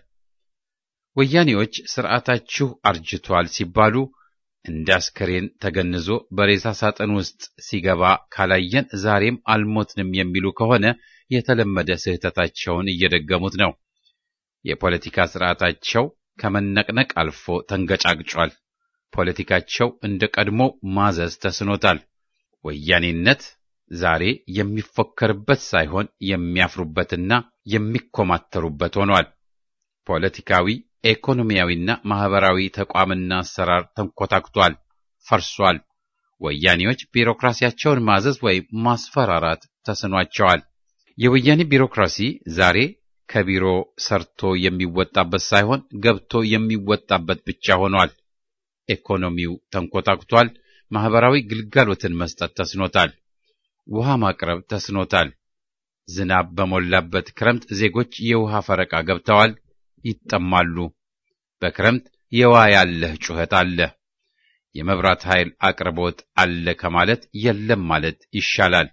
ወያኔዎች ስርዓታችሁ አርጅቷል ሲባሉ እንደ አስከሬን ተገንዞ በሬሳ ሳጥን ውስጥ ሲገባ ካላየን ዛሬም አልሞትንም የሚሉ ከሆነ የተለመደ ስህተታቸውን እየደገሙት ነው። የፖለቲካ ስርዓታቸው ከመነቅነቅ አልፎ ተንገጫግጯል። ፖለቲካቸው እንደ ቀድሞ ማዘዝ ተስኖታል። ወያኔነት ዛሬ የሚፎከርበት ሳይሆን የሚያፍሩበትና የሚኮማተሩበት ሆኗል። ፖለቲካዊ ኢኮኖሚያዊና ማህበራዊ ተቋምና አሰራር ተንኮታክቷል፣ ፈርሷል። ወያኔዎች ቢሮክራሲያቸውን ማዘዝ ወይም ማስፈራራት ተስኗቸዋል። የወያኔ ቢሮክራሲ ዛሬ ከቢሮ ሰርቶ የሚወጣበት ሳይሆን ገብቶ የሚወጣበት ብቻ ሆኗል። ኢኮኖሚው ተንኮታክቷል። ማህበራዊ ግልጋሎትን መስጠት ተስኖታል። ውሃ ማቅረብ ተስኖታል። ዝናብ በሞላበት ክረምት ዜጎች የውሃ ፈረቃ ገብተዋል፣ ይጠማሉ። በክረምት የዋ ያለህ ጩኸት አለ። የመብራት ኃይል አቅርቦት አለ ከማለት የለም ማለት ይሻላል።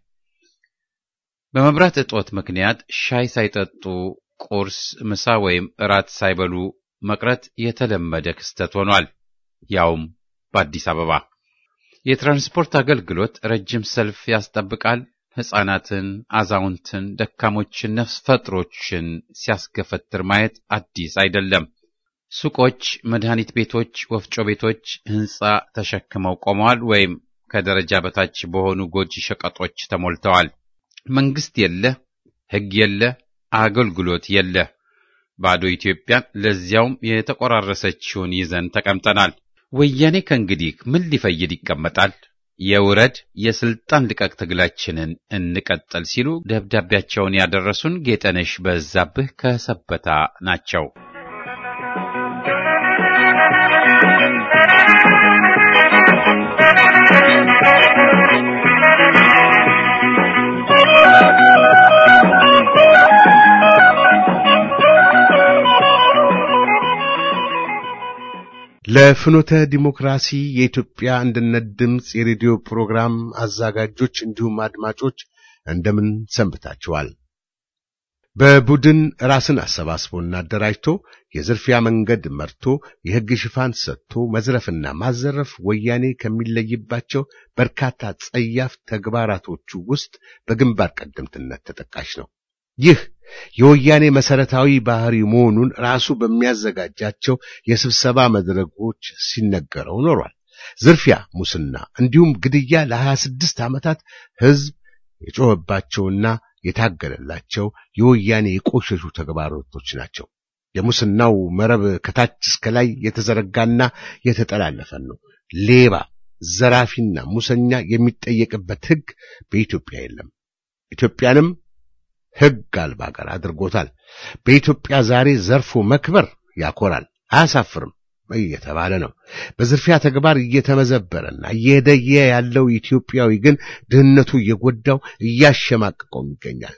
በመብራት እጦት ምክንያት ሻይ ሳይጠጡ ቁርስ፣ ምሳ ወይም እራት ሳይበሉ መቅረት የተለመደ ክስተት ሆኗል። ያውም በአዲስ አበባ የትራንስፖርት አገልግሎት ረጅም ሰልፍ ያስጠብቃል። ሕፃናትን፣ አዛውንትን፣ ደካሞችን፣ ነፍስ ፈጥሮችን ሲያስገፈትር ማየት አዲስ አይደለም። ሱቆች፣ መድኃኒት ቤቶች፣ ወፍጮ ቤቶች ሕንፃ ተሸክመው ቆመዋል ወይም ከደረጃ በታች በሆኑ ጎጂ ሸቀጦች ተሞልተዋል። መንግስት የለ፣ ሕግ የለ፣ አገልግሎት የለ። ባዶ ኢትዮጵያን ለዚያውም የተቆራረሰችውን ይዘን ተቀምጠናል። ወያኔ ከእንግዲህ ምን ሊፈይድ ይቀመጣል? የውረድ የስልጣን ልቀቅ ትግላችንን እንቀጥል ሲሉ ደብዳቤያቸውን ያደረሱን ጌጠነሽ በዛብህ ከሰበታ ናቸው። ለፍኖተ ዲሞክራሲ የኢትዮጵያ አንድነት ድምፅ የሬዲዮ ፕሮግራም አዘጋጆች እንዲሁም አድማጮች እንደምን ሰንብታችኋል? በቡድን ራስን አሰባስቦና አደራጅቶ የዝርፊያ መንገድ መርቶ የሕግ ሽፋን ሰጥቶ መዝረፍና ማዘረፍ ወያኔ ከሚለይባቸው በርካታ ጸያፍ ተግባራቶቹ ውስጥ በግንባር ቀደምትነት ተጠቃሽ ነው። ይህ የወያኔ መሰረታዊ ባህሪ መሆኑን ራሱ በሚያዘጋጃቸው የስብሰባ መድረኮች ሲነገረው ኖሯል። ዝርፊያ፣ ሙስና እንዲሁም ግድያ ለሀያ ስድስት ዓመታት ሕዝብ የጮኸባቸውና የታገለላቸው የወያኔ የቆሸሹ ተግባራቶች ናቸው። የሙስናው መረብ ከታች እስከ ላይ የተዘረጋና የተጠላለፈ ነው። ሌባ፣ ዘራፊና ሙሰኛ የሚጠየቅበት ሕግ በኢትዮጵያ የለም። ኢትዮጵያንም ሕግ አልባ አገር አድርጎታል። በኢትዮጵያ ዛሬ ዘርፎ መክበር ያኮራል፣ አያሳፍርም እየተባለ ነው። በዝርፊያ ተግባር እየተመዘበረና እየሄደየ ያለው ኢትዮጵያዊ ግን ድህነቱ እየጎዳው እያሸማቀቀው ይገኛል።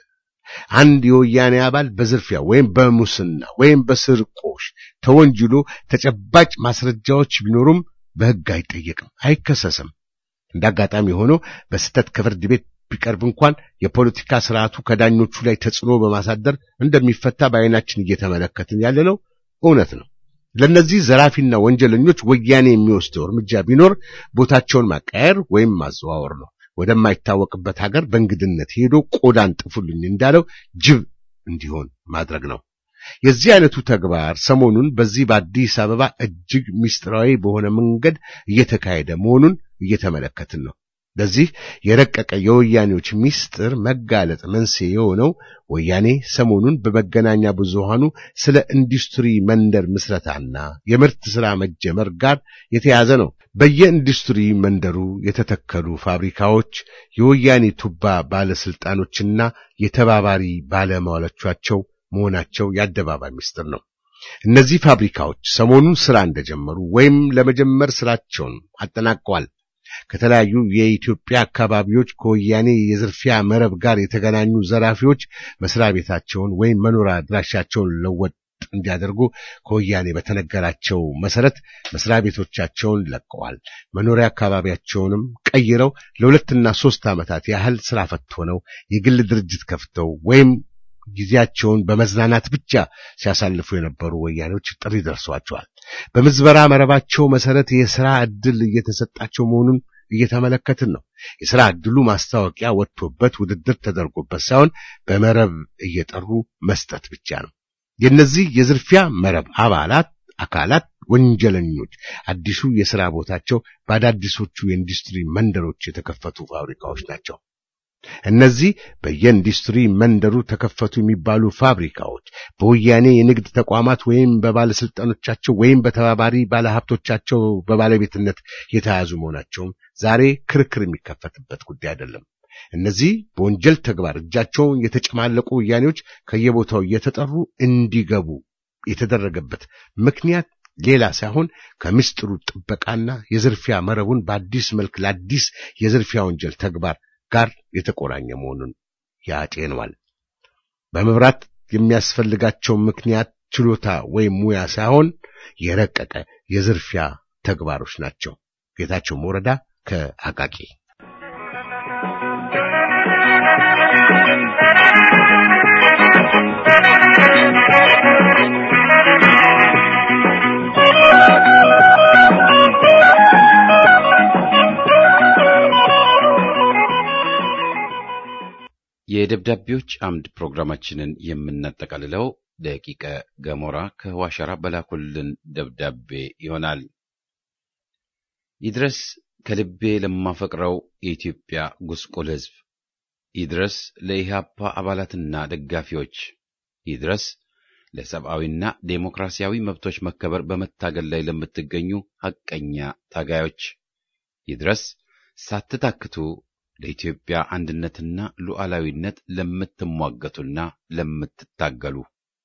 አንድ የወያኔ አባል በዝርፊያ ወይም በሙስና ወይም በስርቆሽ ተወንጅሎ ተጨባጭ ማስረጃዎች ቢኖሩም በሕግ አይጠየቅም፣ አይከሰስም። እንደ አጋጣሚ ሆኖ በስህተት ከፍርድ ቤት ቢቀርብ እንኳን የፖለቲካ ስርዓቱ ከዳኞቹ ላይ ተጽዕኖ በማሳደር እንደሚፈታ በዓይናችን እየተመለከትን ያለነው እውነት ነው። ለእነዚህ ዘራፊና ወንጀለኞች ወያኔ የሚወስደው እርምጃ ቢኖር ቦታቸውን ማቀየር ወይም ማዘዋወር ነው። ወደማይታወቅበት ሀገር በእንግድነት ሄዶ ቆዳን ጥፉልኝ እንዳለው ጅብ እንዲሆን ማድረግ ነው። የዚህ አይነቱ ተግባር ሰሞኑን በዚህ በአዲስ አበባ እጅግ ምስጢራዊ በሆነ መንገድ እየተካሄደ መሆኑን እየተመለከትን ነው። ለዚህ የረቀቀ የወያኔዎች ምስጢር መጋለጥ መንስኤ የሆነው ወያኔ ሰሞኑን በመገናኛ ብዙሃኑ ስለ ኢንዱስትሪ መንደር ምስረታና የምርት ሥራ መጀመር ጋር የተያዘ ነው። በየኢንዱስትሪ መንደሩ የተተከሉ ፋብሪካዎች የወያኔ ቱባ ባለስልጣኖችና የተባባሪ ባለሟሎቻቸው መሆናቸው የአደባባይ ምስጢር ነው። እነዚህ ፋብሪካዎች ሰሞኑን ሥራ እንደጀመሩ ወይም ለመጀመር ሥራቸውን አጠናቀዋል። ከተለያዩ የኢትዮጵያ አካባቢዎች ከወያኔ የዝርፊያ መረብ ጋር የተገናኙ ዘራፊዎች መስሪያ ቤታቸውን ወይም መኖሪያ አድራሻቸውን ለወጥ እንዲያደርጉ ከወያኔ በተነገራቸው መሰረት መስሪያ ቤቶቻቸውን ለቀዋል። መኖሪያ አካባቢያቸውንም ቀይረው ለሁለትና ሦስት ዓመታት ያህል ስራ ፈት ሆነው የግል ድርጅት ከፍተው ወይም ጊዜያቸውን በመዝናናት ብቻ ሲያሳልፉ የነበሩ ወያኔዎች ጥሪ ደርሷቸዋል። በምዝበራ መረባቸው መሰረት የሥራ ዕድል እየተሰጣቸው መሆኑን እየተመለከትን ነው። የሥራ ዕድሉ ማስታወቂያ ወጥቶበት ውድድር ተደርጎበት ሳይሆን በመረብ እየጠሩ መስጠት ብቻ ነው። የእነዚህ የዝርፊያ መረብ አባላት አካላት ወንጀለኞች አዲሱ የሥራ ቦታቸው በአዳዲሶቹ የኢንዱስትሪ መንደሮች የተከፈቱ ፋብሪካዎች ናቸው። እነዚህ በየኢንዱስትሪ መንደሩ ተከፈቱ የሚባሉ ፋብሪካዎች በወያኔ የንግድ ተቋማት ወይም በባለስልጣኖቻቸው ወይም በተባባሪ ባለሀብቶቻቸው በባለቤትነት የተያዙ መሆናቸውም ዛሬ ክርክር የሚከፈትበት ጉዳይ አይደለም። እነዚህ በወንጀል ተግባር እጃቸውን የተጨማለቁ ወያኔዎች ከየቦታው እየተጠሩ እንዲገቡ የተደረገበት ምክንያት ሌላ ሳይሆን ከምስጢሩ ጥበቃና የዝርፊያ መረቡን በአዲስ መልክ ለአዲስ የዝርፊያ ወንጀል ተግባር ጋር የተቆራኘ መሆኑን ያጤኗል። በመብራት የሚያስፈልጋቸው ምክንያት ችሎታ ወይም ሙያ ሳይሆን የረቀቀ የዝርፊያ ተግባሮች ናቸው። ጌታቸው መውረዳ ከአቃቂ የደብዳቤዎች አምድ ፕሮግራማችንን የምናጠቃልለው ደቂቀ ገሞራ ከዋሸራ በላኩልን ደብዳቤ ይሆናል። ይድረስ ከልቤ ለማፈቅረው የኢትዮጵያ ጉስቁል ሕዝብ፣ ይድረስ ለኢህአፓ አባላትና ደጋፊዎች፣ ይድረስ ለሰብአዊና ዴሞክራሲያዊ መብቶች መከበር በመታገል ላይ ለምትገኙ ሐቀኛ ታጋዮች፣ ይድረስ ሳትታክቱ ለኢትዮጵያ አንድነትና ሉዓላዊነት ለምትሟገቱና ለምትታገሉ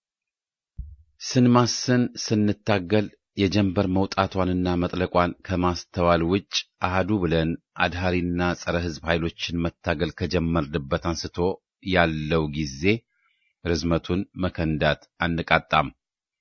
ስንማስን ስንታገል የጀንበር መውጣቷንና መጥለቋን ከማስተዋል ውጭ አህዱ ብለን አድሃሪና ጸረ ሕዝብ ኃይሎችን መታገል ከጀመርንበት አንስቶ ያለው ጊዜ ርዝመቱን መከንዳት አንቃጣም።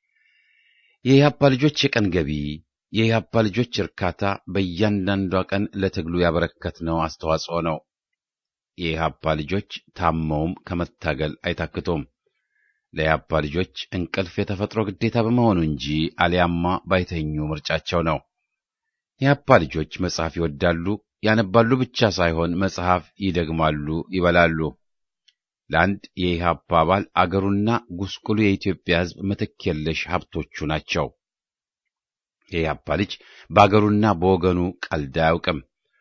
የኢህአፓ ልጆች የቀን ገቢ፣ የኢህአፓ ልጆች እርካታ በእያንዳንዷ ቀን ለትግሉ ያበረከትነው አስተዋጽኦ ነው። የኢህአፓ ልጆች ታመውም ከመታገል አይታክቱም። ለኢህአፓ ልጆች እንቅልፍ የተፈጥሮ ግዴታ በመሆኑ እንጂ አሊያማ ባይተኙ ምርጫቸው ነው። የኢህአፓ ልጆች መጽሐፍ ይወዳሉ፣ ያነባሉ ብቻ ሳይሆን መጽሐፍ ይደግማሉ፣ ይበላሉ። ለአንድ የኢህአፓ አባል አገሩና ጉስቁሉ የኢትዮጵያ ሕዝብ ምትክ የለሽ ሀብቶቹ ናቸው። የኢህአፓ ልጅ በአገሩና በወገኑ ቀልድ አያውቅም።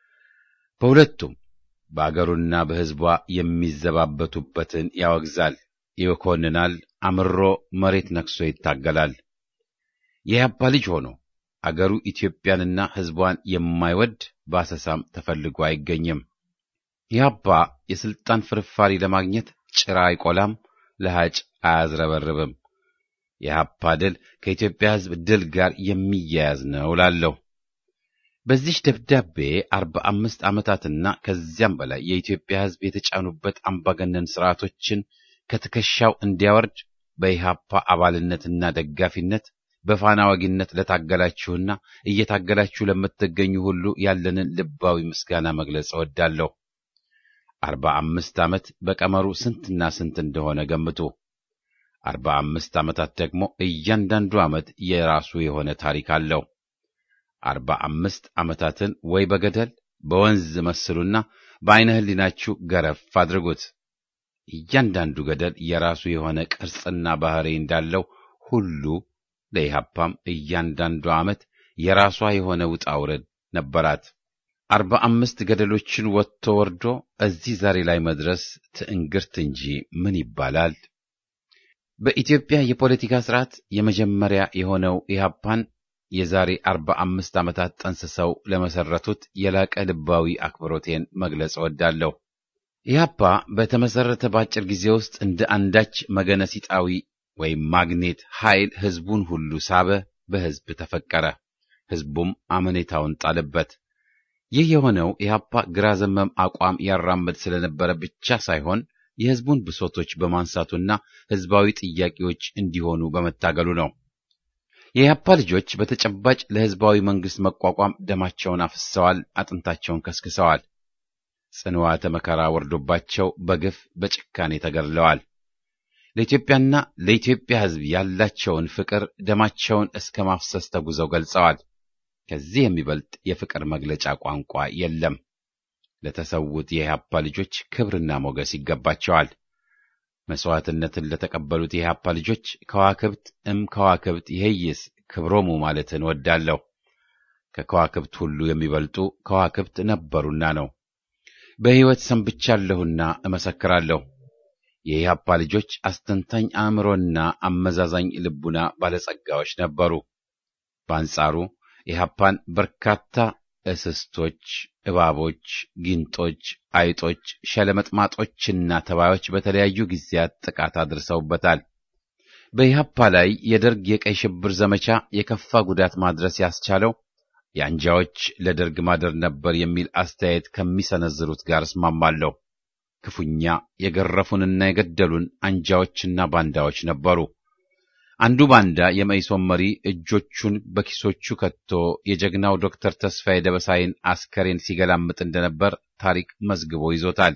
በሁለቱም በአገሩና በሕዝቧ የሚዘባበቱበትን ያወግዛል፣ ይኮንናል፣ አምሮ መሬት ነክሶ ይታገላል። የኢህአፓ ልጅ ሆኖ አገሩ ኢትዮጵያንና ሕዝቧን የማይወድ በአሰሳም ተፈልጎ አይገኝም። ኢህአፓ የስልጣን ፍርፋሪ ለማግኘት ጭራ አይቆላም፣ ለሃጭ አያዝረበርብም። የኢህአፓ ድል ከኢትዮጵያ ሕዝብ ድል ጋር የሚያያዝ ነው እላለሁ። በዚህ ደብዳቤ አርባ አምስት ዓመታትና ከዚያም በላይ የኢትዮጵያ ሕዝብ የተጫኑበት አምባገነን ስርዓቶችን ከትከሻው እንዲያወርድ በኢህአፓ አባልነትና ደጋፊነት በፋና ወጊነት ለታገላችሁና እየታገላችሁ ለምትገኙ ሁሉ ያለንን ልባዊ ምስጋና መግለጽ እወዳለሁ። አርባ አምስት ዓመት በቀመሩ ስንትና ስንት እንደሆነ ገምቱ። አርባ አምስት ዓመታት ደግሞ እያንዳንዱ ዓመት የራሱ የሆነ ታሪክ አለው። አርባ አምስት ዓመታትን ወይ በገደል በወንዝ መስሉና በዐይነ ሕሊናችሁ ገረፍ አድርጉት። እያንዳንዱ ገደል የራሱ የሆነ ቅርጽና ባሕሪ እንዳለው ሁሉ ለኢህአፓም እያንዳንዱ ዓመት የራሷ የሆነ ውጣ ውረድ ነበራት። አርባ አምስት ገደሎችን ወጥቶ ወርዶ እዚህ ዛሬ ላይ መድረስ ትዕንግርት እንጂ ምን ይባላል? በኢትዮጵያ የፖለቲካ ስርዓት የመጀመሪያ የሆነው ኢህአፓን የዛሬ አርባ አምስት ዓመታት ጠንስሰው ለመሰረቱት የላቀ ልባዊ አክብሮቴን መግለጽ እወዳለሁ። ኢህአፓ በተመሰረተ በአጭር ጊዜ ውስጥ እንደ አንዳች መገነሲጣዊ ወይም ማግኔት ኃይል ህዝቡን ሁሉ ሳበ፣ በህዝብ ተፈቀረ፣ ህዝቡም አመኔታውን ጣለበት። ይህ የሆነው ኢህአፓ ግራ ዘመም አቋም ያራምድ ስለነበረ ብቻ ሳይሆን የህዝቡን ብሶቶች በማንሳቱና ህዝባዊ ጥያቄዎች እንዲሆኑ በመታገሉ ነው። የኢህአፓ ልጆች በተጨባጭ ለህዝባዊ መንግስት መቋቋም ደማቸውን አፍስሰዋል፣ አጥንታቸውን ከስክሰዋል። ጽንዋተ መከራ ወርዶባቸው በግፍ በጭካኔ ተገድለዋል። ለኢትዮጵያና ለኢትዮጵያ ህዝብ ያላቸውን ፍቅር ደማቸውን እስከ ማፍሰስ ተጉዘው ገልጸዋል። ከዚህ የሚበልጥ የፍቅር መግለጫ ቋንቋ የለም። ለተሰዉት የኢህአፓ ልጆች ክብርና ሞገስ ይገባቸዋል። መስዋዕትነትን ለተቀበሉት የኢህአፓ ልጆች ከዋክብት እም ከዋክብት ይሄይስ ክብሮሙ ማለትን ወዳለሁ። ከከዋክብት ሁሉ የሚበልጡ ከዋክብት ነበሩና ነው። በሕይወት ሰንብቻለሁና እመሰክራለሁ። የኢህአፓ ልጆች አስተንታኝ አእምሮና አመዛዛኝ ልቡና ባለጸጋዎች ነበሩ። በአንጻሩ ኢህአፓን በርካታ እስስቶች፣ እባቦች፣ ጊንጦች፣ አይጦች፣ ሸለመጥማጦችና ተባዮች በተለያዩ ጊዜያት ጥቃት አድርሰውበታል። በኢህአፓ ላይ የደርግ የቀይ ሽብር ዘመቻ የከፋ ጉዳት ማድረስ ያስቻለው የአንጃዎች ለደርግ ማደር ነበር የሚል አስተያየት ከሚሰነዝሩት ጋር እስማማለሁ። ክፉኛ የገረፉንና የገደሉን አንጃዎችና ባንዳዎች ነበሩ። አንዱ ባንዳ የመኢሶን መሪ እጆቹን በኪሶቹ ከቶ የጀግናው ዶክተር ተስፋዬ ደበሳይን አስከሬን ሲገላምጥ እንደነበር ታሪክ መዝግቦ ይዞታል።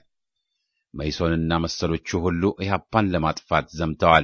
መኢሶንና መሰሎቹ ሁሉ ኢህአፓን ለማጥፋት ዘምተዋል።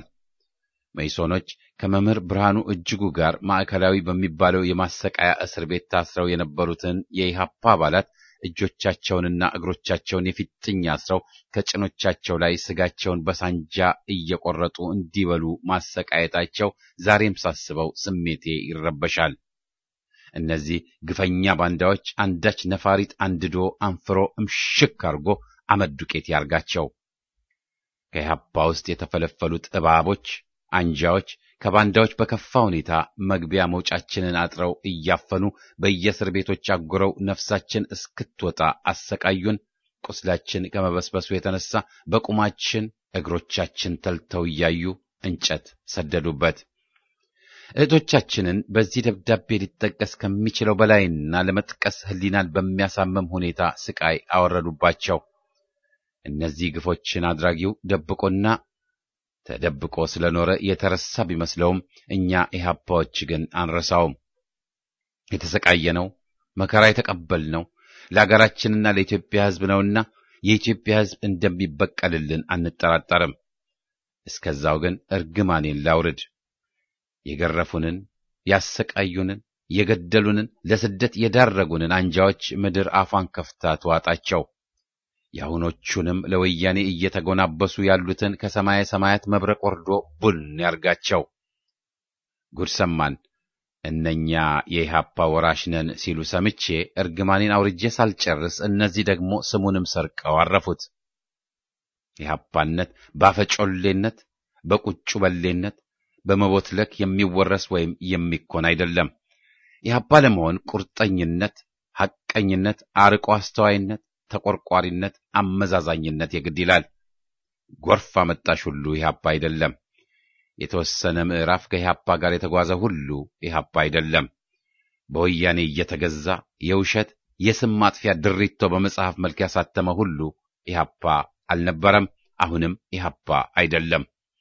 መኢሶኖች ከመምህር ብርሃኑ እጅጉ ጋር ማዕከላዊ በሚባለው የማሰቃያ እስር ቤት ታስረው የነበሩትን የኢህአፓ አባላት እጆቻቸውንና እግሮቻቸውን የፊጥኝ አስረው ከጭኖቻቸው ላይ ስጋቸውን በሳንጃ እየቆረጡ እንዲበሉ ማሰቃየታቸው ዛሬም ሳስበው ስሜቴ ይረበሻል። እነዚህ ግፈኛ ባንዳዎች አንዳች ነፋሪት አንድዶ አንፍሮ እምሽክ አድርጎ አመድ ዱቄት ያርጋቸው። ከኢህአፓ ውስጥ የተፈለፈሉት እባቦች፣ አንጃዎች ከባንዳዎች በከፋ ሁኔታ መግቢያ መውጫችንን አጥረው እያፈኑ በየእስር ቤቶች አጉረው ነፍሳችን እስክትወጣ አሰቃዩን። ቁስላችን ከመበስበሱ የተነሳ በቁማችን እግሮቻችን ተልተው እያዩ እንጨት ሰደዱበት። እህቶቻችንን በዚህ ደብዳቤ ሊጠቀስ ከሚችለው በላይና ለመጥቀስ ሕሊናን በሚያሳምም ሁኔታ ስቃይ አወረዱባቸው። እነዚህ ግፎችን አድራጊው ደብቆና ተደብቆ ስለኖረ የተረሳ ቢመስለውም እኛ ኢህአፓዎች ግን አንረሳውም። የተሰቃየነው መከራ የተቀበልነው ለአገራችንና ለኢትዮጵያ ሕዝብ ነውና የኢትዮጵያ ሕዝብ እንደሚበቀልልን አንጠራጠርም። እስከዛው ግን እርግማኔን ላውርድ። የገረፉንን፣ ያሰቃዩንን፣ የገደሉንን፣ ለስደት የዳረጉንን አንጃዎች ምድር አፏን ከፍታ ትዋጣቸው። የአሁኖቹንም ለወያኔ እየተጎናበሱ ያሉትን ከሰማየ ሰማያት መብረቅ ወርዶ ቡን ያርጋቸው። ጉድ ሰማን። እነኛ የኢህአፓ ወራሽ ነን ሲሉ ሰምቼ እርግማኔን አውርጄ ሳልጨርስ እነዚህ ደግሞ ስሙንም ሰርቀው አረፉት። ኢህአፓነት ባፈጮሌነት፣ በቁጩ በሌነት፣ በመቦትለክ የሚወረስ ወይም የሚኮን አይደለም። ኢህአፓ ለመሆን ቁርጠኝነት፣ ሐቀኝነት፣ አርቆ አስተዋይነት ተቆርቋሪነት፣ አመዛዛኝነት የግድ ይላል። ጎርፍ አመጣሽ ሁሉ ኢህአፓ አይደለም። የተወሰነ ምዕራፍ ከኢህአፓ ጋር የተጓዘ ሁሉ ኢህአፓ አይደለም። በወያኔ እየተገዛ የውሸት የስም ማጥፊያ ድሪቶ በመጽሐፍ መልክ ያሳተመ ሁሉ ኢህአፓ አልነበረም፣ አሁንም ኢህአፓ አይደለም።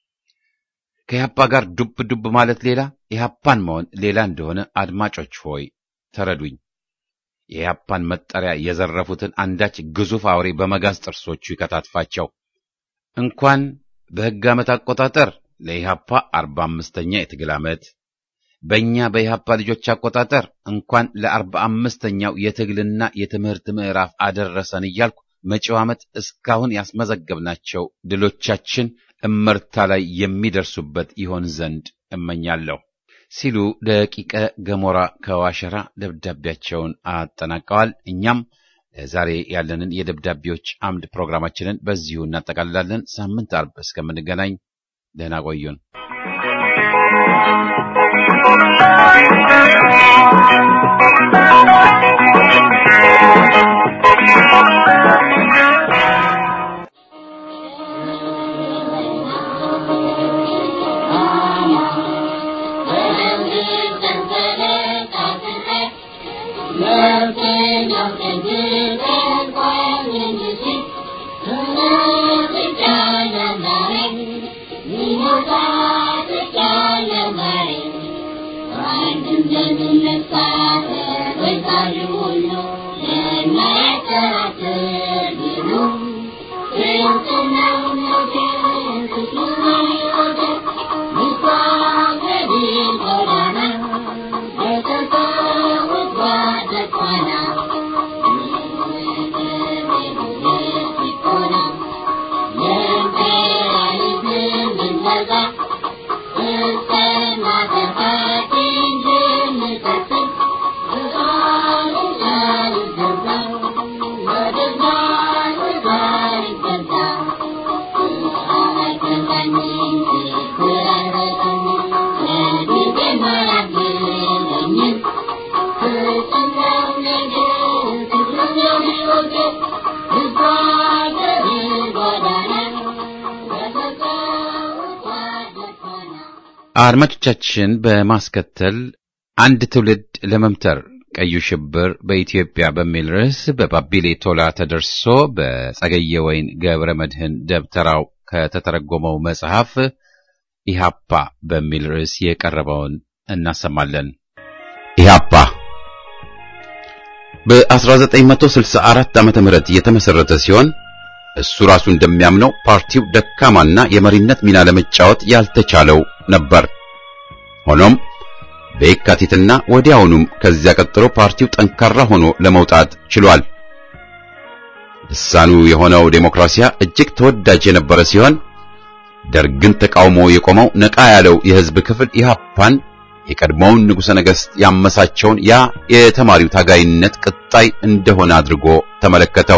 ከኢህአፓ ጋር ዱብ ዱብ ማለት ሌላ፣ ኢህአፓን መሆን ሌላ እንደሆነ አድማጮች ሆይ ተረዱኝ። የኢህአፓን መጠሪያ የዘረፉትን አንዳች ግዙፍ አውሬ በመጋዝ ጥርሶቹ ይከታትፋቸው። እንኳን በሕግ ዓመት አቆጣጠር ለኢህአፓ አርባ አምስተኛ የትግል ዓመት በእኛ በኢህአፓ ልጆች አቆጣጠር እንኳን ለአርባ አምስተኛው የትግልና የትምህርት ምዕራፍ አደረሰን እያልኩ መጪው ዓመት እስካሁን ያስመዘገብናቸው ድሎቻችን እመርታ ላይ የሚደርሱበት ይሆን ዘንድ እመኛለሁ ሲሉ ደቂቀ ገሞራ ከዋሸራ ደብዳቤያቸውን አጠናቀዋል። እኛም ዛሬ ያለንን የደብዳቤዎች አምድ ፕሮግራማችንን በዚሁ እናጠቃልላለን። ሳምንት አርብ እስከምንገናኝ ደህና ቆዩን። አድማጮቻችን በማስከተል አንድ ትውልድ ለመምተር ቀዩ ሽብር በኢትዮጵያ በሚል ርዕስ በባቢሌ ቶላ ተደርሶ በጸገየ ወይን ገብረ መድህን ደብተራው ከተተረጎመው መጽሐፍ ኢሃፓ በሚል ርዕስ የቀረበውን እናሰማለን። ኢሃፓ በ1964 ዓመተ ምህረት የተመሰረተ ሲሆን እሱ ራሱ እንደሚያምነው ፓርቲው ደካማና የመሪነት ሚና ለመጫወት ያልተቻለው ነበር። ሆኖም በየካቲትና ወዲያውኑም ከዚያ ቀጥሎ ፓርቲው ጠንካራ ሆኖ ለመውጣት ችሏል። ልሳኑ የሆነው ዴሞክራሲያ እጅግ ተወዳጅ የነበረ ሲሆን ደርግን ተቃውሞ የቆመው ነቃ ያለው የሕዝብ ክፍል ኢህአፓን የቀድሞውን ንጉሠ ነገሥት ያመሳቸውን ያ የተማሪው ታጋይነት ቅጣይ እንደሆነ አድርጎ ተመለከተው።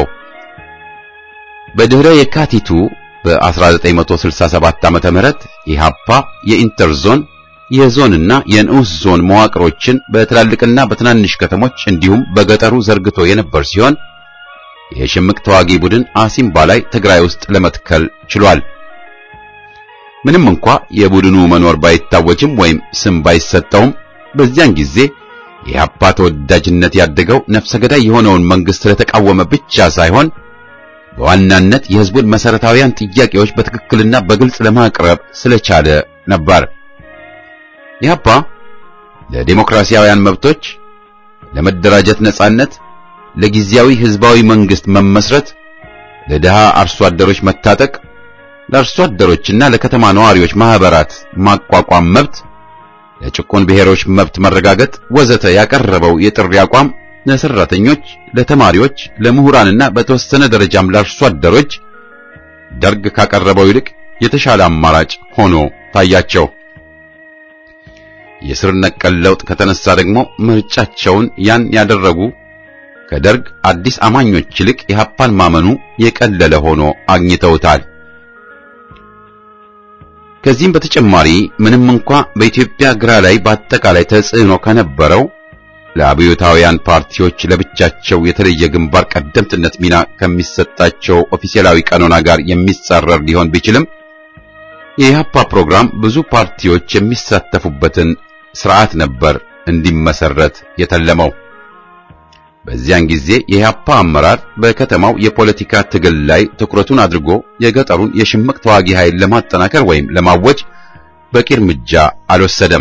በድህረ የካቲቱ በ1967 ዓመተ ምህረት ኢህአፓ የኢንተርዞን የዞንና የንዑስ ዞን መዋቅሮችን በትላልቅና በትናንሽ ከተሞች እንዲሁም በገጠሩ ዘርግቶ የነበር ሲሆን የሽምቅ ተዋጊ ቡድን አሲምባ ላይ ትግራይ ውስጥ ለመትከል ችሏል። ምንም እንኳ የቡድኑ መኖር ባይታወጅም ወይም ስም ባይሰጠውም በዚያን ጊዜ የኢህአፓ ተወዳጅነት ያደገው ነፍሰ ገዳይ የሆነውን መንግስት ስለተቃወመ ብቻ ሳይሆን በዋናነት የህዝቡን መሰረታዊያን ጥያቄዎች በትክክልና በግልጽ ለማቅረብ ስለቻለ ነበር። ኢህአፓ ለዲሞክራሲያውያን መብቶች፣ ለመደራጀት ነጻነት፣ ለጊዜያዊ ህዝባዊ መንግስት መመስረት፣ ለድሃ አርሶ አደሮች መታጠቅ፣ ለአርሶ አደሮችና ለከተማ ነዋሪዎች ማህበራት ማቋቋም መብት፣ ለጭቁን ብሔሮች መብት መረጋገጥ ወዘተ ያቀረበው የጥሪ አቋም ለሰራተኞች፣ ለተማሪዎች፣ ለምሁራንና በተወሰነ ደረጃም ለአርሶ አደሮች ደርግ ካቀረበው ይልቅ የተሻለ አማራጭ ሆኖ ታያቸው። የስር ነቀል ለውጥ ከተነሳ ደግሞ ምርጫቸውን ያን ያደረጉ ከደርግ አዲስ አማኞች ይልቅ ኢህአፓን ማመኑ የቀለለ ሆኖ አግኝተውታል። ከዚህም በተጨማሪ ምንም እንኳ በኢትዮጵያ ግራ ላይ በአጠቃላይ ተጽዕኖ ከነበረው ለአብዮታውያን ፓርቲዎች ለብቻቸው የተለየ ግንባር ቀደምትነት ሚና ከሚሰጣቸው ኦፊሴላዊ ቀኖና ጋር የሚጻረር ሊሆን ቢችልም የኢህአፓ ፕሮግራም ብዙ ፓርቲዎች የሚሳተፉበትን ስርዓት ነበር እንዲመሰረት የተለመው። በዚያን ጊዜ የኢህአፓ አመራር በከተማው የፖለቲካ ትግል ላይ ትኩረቱን አድርጎ የገጠሩን የሽምቅ ተዋጊ ኃይል ለማጠናከር ወይም ለማወጅ በቂ እርምጃ አልወሰደም።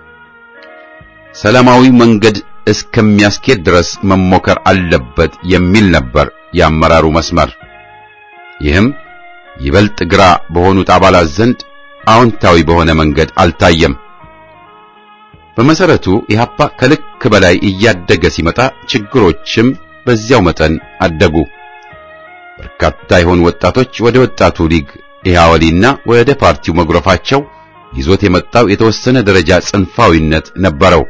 ሰላማዊ መንገድ እስከሚያስኬድ ድረስ መሞከር አለበት የሚል ነበር የአመራሩ መስመር። ይህም ይበልጥ ግራ በሆኑት አባላት ዘንድ አዎንታዊ በሆነ መንገድ አልታየም። በመሰረቱ ኢህአፓ ከልክ በላይ እያደገ ሲመጣ ችግሮችም በዚያው መጠን አደጉ። በርካታ የሆኑ ወጣቶች ወደ ወጣቱ ሊግ ኢህአወሊና ወደ ፓርቲው መጉረፋቸው ይዞት የመጣው የተወሰነ ደረጃ ጽንፋዊነት ነበረው።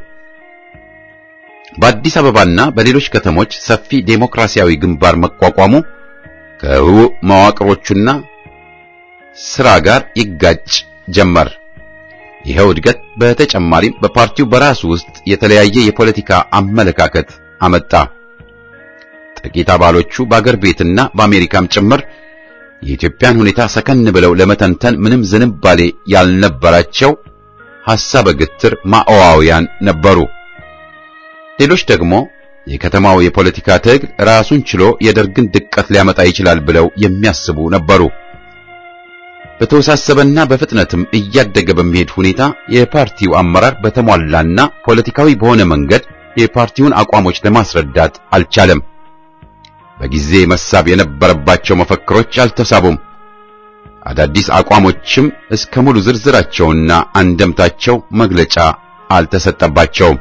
በአዲስ አበባና በሌሎች ከተሞች ሰፊ ዴሞክራሲያዊ ግንባር መቋቋሙ ከህቡዕ መዋቅሮቹና ስራ ጋር ይጋጭ ጀመር። ይኸው እድገት በተጨማሪም በፓርቲው በራሱ ውስጥ የተለያየ የፖለቲካ አመለካከት አመጣ። ጥቂት አባሎቹ በአገር ቤትና በአሜሪካም ጭምር የኢትዮጵያን ሁኔታ ሰከን ብለው ለመተንተን ምንም ዝንባሌ ያልነበራቸው ሐሳበ ግትር ማኦዋውያን ነበሩ። ሌሎች ደግሞ የከተማው የፖለቲካ ትግል ራሱን ችሎ የደርግን ድቀት ሊያመጣ ይችላል ብለው የሚያስቡ ነበሩ። በተወሳሰበና በፍጥነትም እያደገ በሚሄድ ሁኔታ የፓርቲው አመራር በተሟላና ፖለቲካዊ በሆነ መንገድ የፓርቲውን አቋሞች ለማስረዳት አልቻለም። በጊዜ መሳብ የነበረባቸው መፈክሮች አልተሳቡም። አዳዲስ አቋሞችም እስከ ሙሉ ዝርዝራቸውና አንደምታቸው መግለጫ አልተሰጠባቸውም።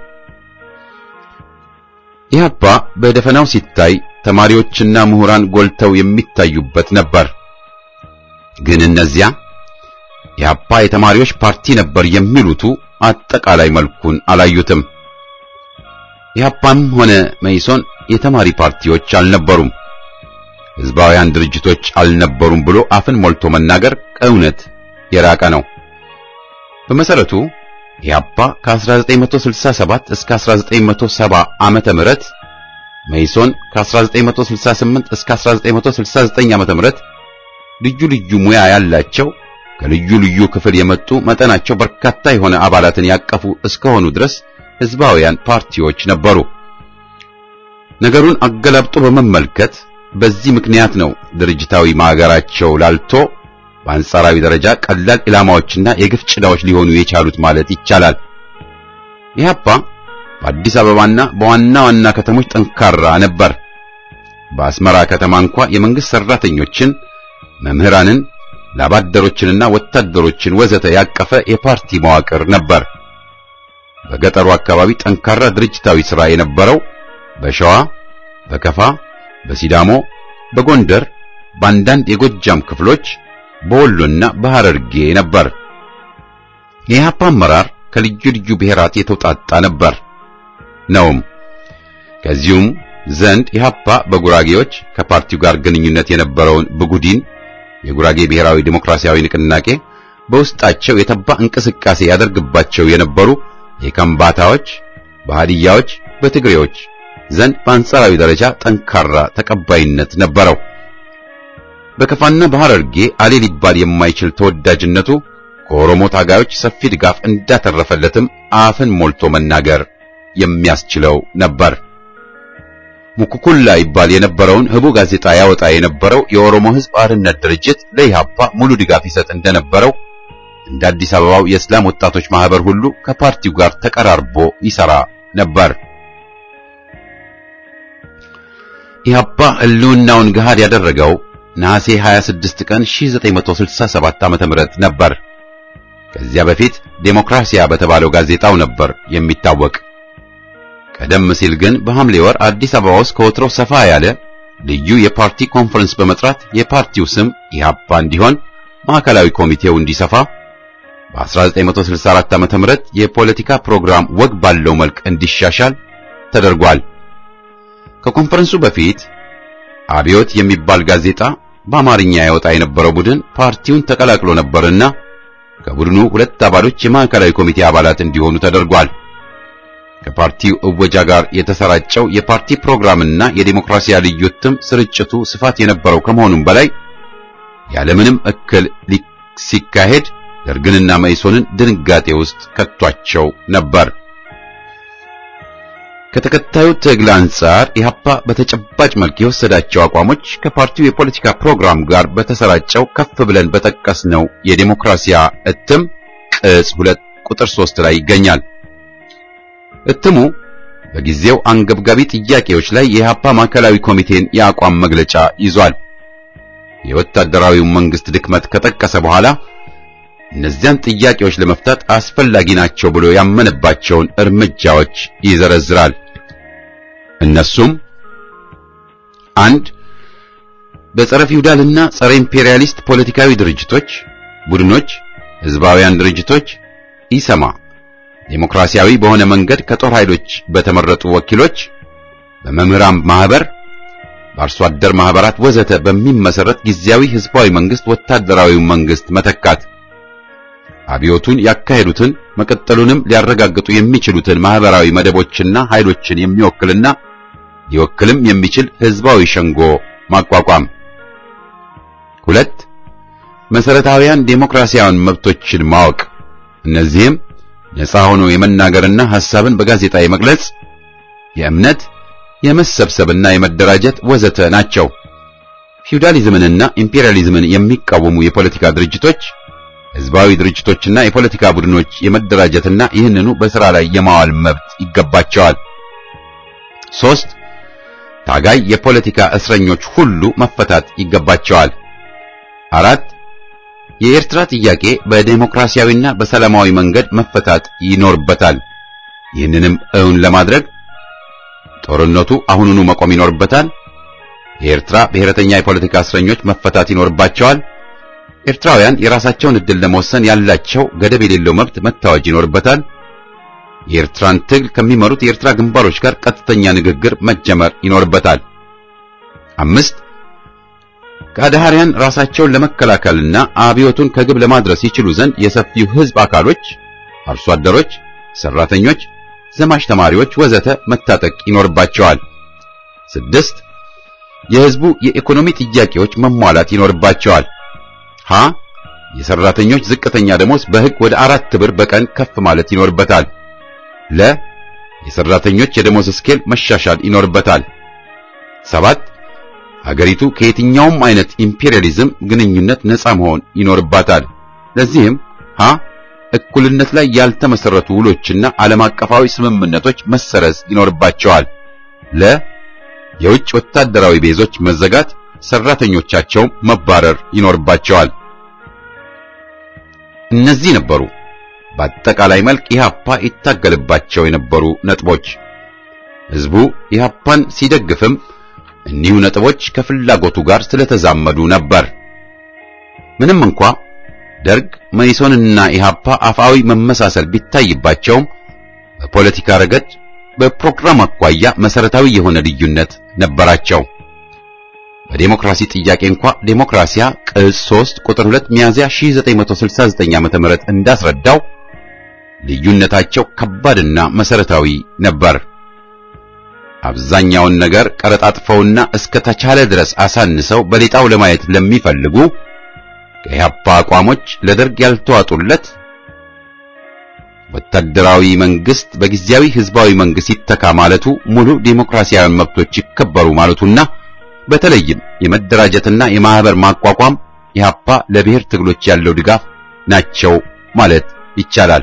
ኢህአፓ በደፈናው ሲታይ ተማሪዎችና ምሁራን ጎልተው የሚታዩበት ነበር። ግን እነዚያ ኢህአፓ የተማሪዎች ፓርቲ ነበር የሚሉቱ አጠቃላይ መልኩን አላዩትም። ኢህአፓም ሆነ መይሶን የተማሪ ፓርቲዎች አልነበሩም፣ ህዝባውያን ድርጅቶች አልነበሩም ብሎ አፍን ሞልቶ መናገር ከእውነት የራቀ ነው። በመሰረቱ ኢህአፓ ከ1967 እስከ 1970 ዓመተ ምህረት መይሶን ከ1968 እስከ 1969 ዓመተ ምህረት ልዩ ልዩ ሙያ ያላቸው ከልዩ ልዩ ክፍል የመጡ መጠናቸው በርካታ የሆነ አባላትን ያቀፉ እስከሆኑ ድረስ ህዝባውያን ፓርቲዎች ነበሩ። ነገሩን አገላብጦ በመመልከት በዚህ ምክንያት ነው ድርጅታዊ ማገራቸው ላልቶ በአንጻራዊ ደረጃ ቀላል ኢላማዎችና የግፍ ጭዳዎች ሊሆኑ የቻሉት ማለት ይቻላል። ኢህአፓ በአዲስ አበባና በዋና ዋና ከተሞች ጠንካራ ነበር። በአስመራ ከተማ እንኳ የመንግስት ሰራተኞችን፣ መምህራንን፣ ላባደሮችንና ወታደሮችን ወዘተ ያቀፈ የፓርቲ መዋቅር ነበር። በገጠሩ አካባቢ ጠንካራ ድርጅታዊ ሥራ የነበረው በሸዋ፣ በከፋ፣ በሲዳሞ፣ በጎንደር በአንዳንድ የጎጃም ክፍሎች በወሎና በሐረርጌ ነበር። የኢህአፓ አመራር ከልዩ ልዩ ብሔራት የተውጣጣ ነበር ነውም። ከዚሁም ዘንድ ኢህአፓ በጉራጌዎች ከፓርቲው ጋር ግንኙነት የነበረውን ብጉዲን የጉራጌ ብሔራዊ ዲሞክራሲያዊ ንቅናቄ በውስጣቸው የተባ እንቅስቃሴ ያደርግባቸው የነበሩ የከምባታዎች፣ በሃዲያዎች፣ በትግሬዎች ዘንድ በአንጻራዊ ደረጃ ጠንካራ ተቀባይነት ነበረው። በከፋና በሐረርጌ አሌ ሊባል የማይችል ተወዳጅነቱ ከኦሮሞ ታጋዮች ሰፊ ድጋፍ እንዳተረፈለትም አፍን ሞልቶ መናገር የሚያስችለው ነበር። ሙኩኩላ ይባል የነበረውን ህቡ ጋዜጣ ያወጣ የነበረው የኦሮሞ ሕዝብ አርነት ድርጅት ለኢህአፓ ሙሉ ድጋፍ ይሰጥ እንደነበረው እንደ አዲስ አበባው የእስላም ወጣቶች ማህበር ሁሉ ከፓርቲው ጋር ተቀራርቦ ይሰራ ነበር። ኢህአፓ ህልውናውን ገሃድ ያደረገው ነሐሴ 26 ቀን 1967 ዓ.ም ነበር። ከዚያ በፊት ዴሞክራሲያ በተባለው ጋዜጣው ነበር የሚታወቅ። ቀደም ሲል ግን በሐምሌ ወር አዲስ አበባ ውስጥ ከወትሮ ሰፋ ያለ ልዩ የፓርቲ ኮንፈረንስ በመጥራት የፓርቲው ስም ኢህአፓ እንዲሆን ማዕከላዊ ኮሚቴው እንዲሰፋ በ1964 ዓ.ም የፖለቲካ ፕሮግራም ወግ ባለው መልክ እንዲሻሻል ተደርጓል። ከኮንፈረንሱ በፊት አብዮት የሚባል ጋዜጣ በአማርኛ ያወጣ የነበረው ቡድን ፓርቲውን ተቀላቅሎ ነበርና ከቡድኑ ሁለት አባሎች የማዕከላዊ ኮሚቴ አባላት እንዲሆኑ ተደርጓል። ከፓርቲው እወጃ ጋር የተሰራጨው የፓርቲ ፕሮግራምና የዲሞክራሲያ ልዩ እትም ስርጭቱ ስፋት የነበረው ከመሆኑም በላይ ያለምንም እክል ሲካሄድ ደርግንና መኢሶንን ድንጋጤ ውስጥ ከቷቸው ነበር። ከተከታዩ ትግል አንጻር ኢህአፓ በተጨባጭ መልክ የወሰዳቸው አቋሞች ከፓርቲው የፖለቲካ ፕሮግራም ጋር በተሰራጨው ከፍ ብለን በጠቀስነው የዲሞክራሲያ እትም ቅጽ ሁለት ቁጥር ሶስት ላይ ይገኛል። እትሙ በጊዜው አንገብጋቢ ጥያቄዎች ላይ የኢህአፓ ማዕከላዊ ኮሚቴን የአቋም መግለጫ ይዟል። የወታደራዊው መንግስት ድክመት ከጠቀሰ በኋላ እነዚያን ጥያቄዎች ለመፍታት አስፈላጊ ናቸው ብሎ ያመነባቸውን እርምጃዎች ይዘረዝራል። እነሱም አንድ በጸረ ፊውዳልና ጸረ ኢምፔሪያሊስት ፖለቲካዊ ድርጅቶች፣ ቡድኖች፣ ህዝባውያን ድርጅቶች ኢሰማ ዴሞክራሲያዊ በሆነ መንገድ ከጦር ኃይሎች በተመረጡ ወኪሎች፣ በመምህራን ማህበር፣ በአርሶ አደር ማህበራት ወዘተ በሚመሰረት ጊዜያዊ ህዝባዊ መንግስት ወታደራዊ መንግስት መተካት አብዮቱን ያካሄዱትን መቀጠሉንም ሊያረጋግጡ የሚችሉትን ማህበራዊ መደቦችና ኃይሎችን የሚወክልና ሊወክልም የሚችል ህዝባዊ ሸንጎ ማቋቋም። ሁለት መሰረታዊያን ዴሞክራሲያዊን መብቶችን ማወቅ። እነዚህም ነፃ ሆኖ የመናገርና ሐሳብን በጋዜጣ የመግለጽ፣ የእምነት፣ የመሰብሰብና የመደራጀት ወዘተ ናቸው። ፊውዳሊዝምንና ኢምፔሪያሊዝምን የሚቃወሙ የፖለቲካ ድርጅቶች ህዝባዊ ድርጅቶችና የፖለቲካ ቡድኖች የመደራጀትና ይህንኑ በሥራ ላይ የማዋል መብት ይገባቸዋል። ሶስት ታጋይ የፖለቲካ እስረኞች ሁሉ መፈታት ይገባቸዋል። አራት የኤርትራ ጥያቄ በዴሞክራሲያዊና በሰላማዊ መንገድ መፈታት ይኖርበታል። ይህንንም እውን ለማድረግ ጦርነቱ አሁኑኑ መቆም ይኖርበታል። የኤርትራ ብሔረተኛ የፖለቲካ እስረኞች መፈታት ይኖርባቸዋል። ኤርትራውያን የራሳቸውን ዕድል ለመወሰን ያላቸው ገደብ የሌለው መብት መታወጅ ይኖርበታል። የኤርትራን ትግል ከሚመሩት የኤርትራ ግንባሮች ጋር ቀጥተኛ ንግግር መጀመር ይኖርበታል። አምስት ከአድሃሪያን ራሳቸውን ለመከላከልና አብዮቱን ከግብ ለማድረስ ይችሉ ዘንድ የሰፊው ሕዝብ አካሎች፣ አርሶ አደሮች፣ ሰራተኞች፣ ዘማች ተማሪዎች ወዘተ መታጠቅ ይኖርባቸዋል። ስድስት የሕዝቡ የኢኮኖሚ ጥያቄዎች መሟላት ይኖርባቸዋል። ሀ የሰራተኞች ዝቅተኛ ደሞዝ በሕግ ወደ አራት ብር በቀን ከፍ ማለት ይኖርበታል። ለ የሰራተኞች የደሞዝ ስኬል መሻሻል ይኖርበታል። ሰባት አገሪቱ ከየትኛውም አይነት ኢምፔሪያሊዝም ግንኙነት ነፃ መሆን ይኖርባታል። ለዚህም ሀ እኩልነት ላይ ያልተመሰረቱ ውሎችና ዓለም አቀፋዊ ስምምነቶች መሰረዝ ይኖርባቸዋል። ለ የውጭ ወታደራዊ ቤዞች መዘጋት፣ ሰራተኞቻቸው መባረር ይኖርባቸዋል። እነዚህ ነበሩ በአጠቃላይ መልክ ኢህአፓ ይታገልባቸው የነበሩ ነጥቦች። ህዝቡ ኢህአፓን ሲደግፍም እኒሁ ነጥቦች ከፍላጎቱ ጋር ስለተዛመዱ ነበር። ምንም እንኳ ደርግ መኢሶንና ኢሃፓ አፋዊ መመሳሰል ቢታይባቸውም በፖለቲካ ረገድ በፕሮግራም አኳያ መሰረታዊ የሆነ ልዩነት ነበራቸው። በዴሞክራሲ ጥያቄ እንኳ ዴሞክራሲያ ቅጽ 3 ቁጥር 2 ሚያዝያ 1969 ዓ.ም እንዳስረዳው ልዩነታቸው ከባድና መሰረታዊ ነበር። አብዛኛውን ነገር ቀረጣጥፈውና እስከ ተቻለ ድረስ አሳንሰው በሌጣው ለማየት ለሚፈልጉ ከኢህአፓ አቋሞች ለደርግ ያልተዋጡለት ወታደራዊ መንግስት በጊዜያዊ ህዝባዊ መንግስት ይተካ ማለቱ ሙሉ ዴሞክራሲያዊ መብቶች ይከበሩ ማለቱና በተለይም የመደራጀትና የማህበር ማቋቋም ኢህአፓ ለብሔር ትግሎች ያለው ድጋፍ ናቸው ማለት ይቻላል።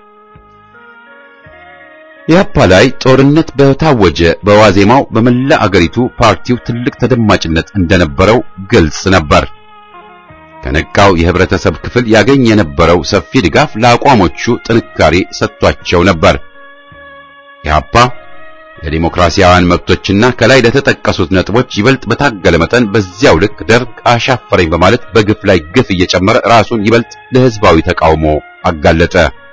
ኢህአፓ ላይ ጦርነት በታወጀ በዋዜማው በመላ አገሪቱ ፓርቲው ትልቅ ተደማጭነት እንደነበረው ግልጽ ነበር። ከነቃው የህብረተሰብ ክፍል ያገኝ የነበረው ሰፊ ድጋፍ ለአቋሞቹ ጥንካሬ ሰጥቷቸው ነበር። ኢህአፓ ለዲሞክራሲያውያን መብቶችና ከላይ ለተጠቀሱት ነጥቦች ይበልጥ በታገለ መጠን በዚያው ልክ ደርግ አሻፈረኝ በማለት በግፍ ላይ ግፍ እየጨመረ ራሱን ይበልጥ ለህዝባዊ ተቃውሞ አጋለጠ።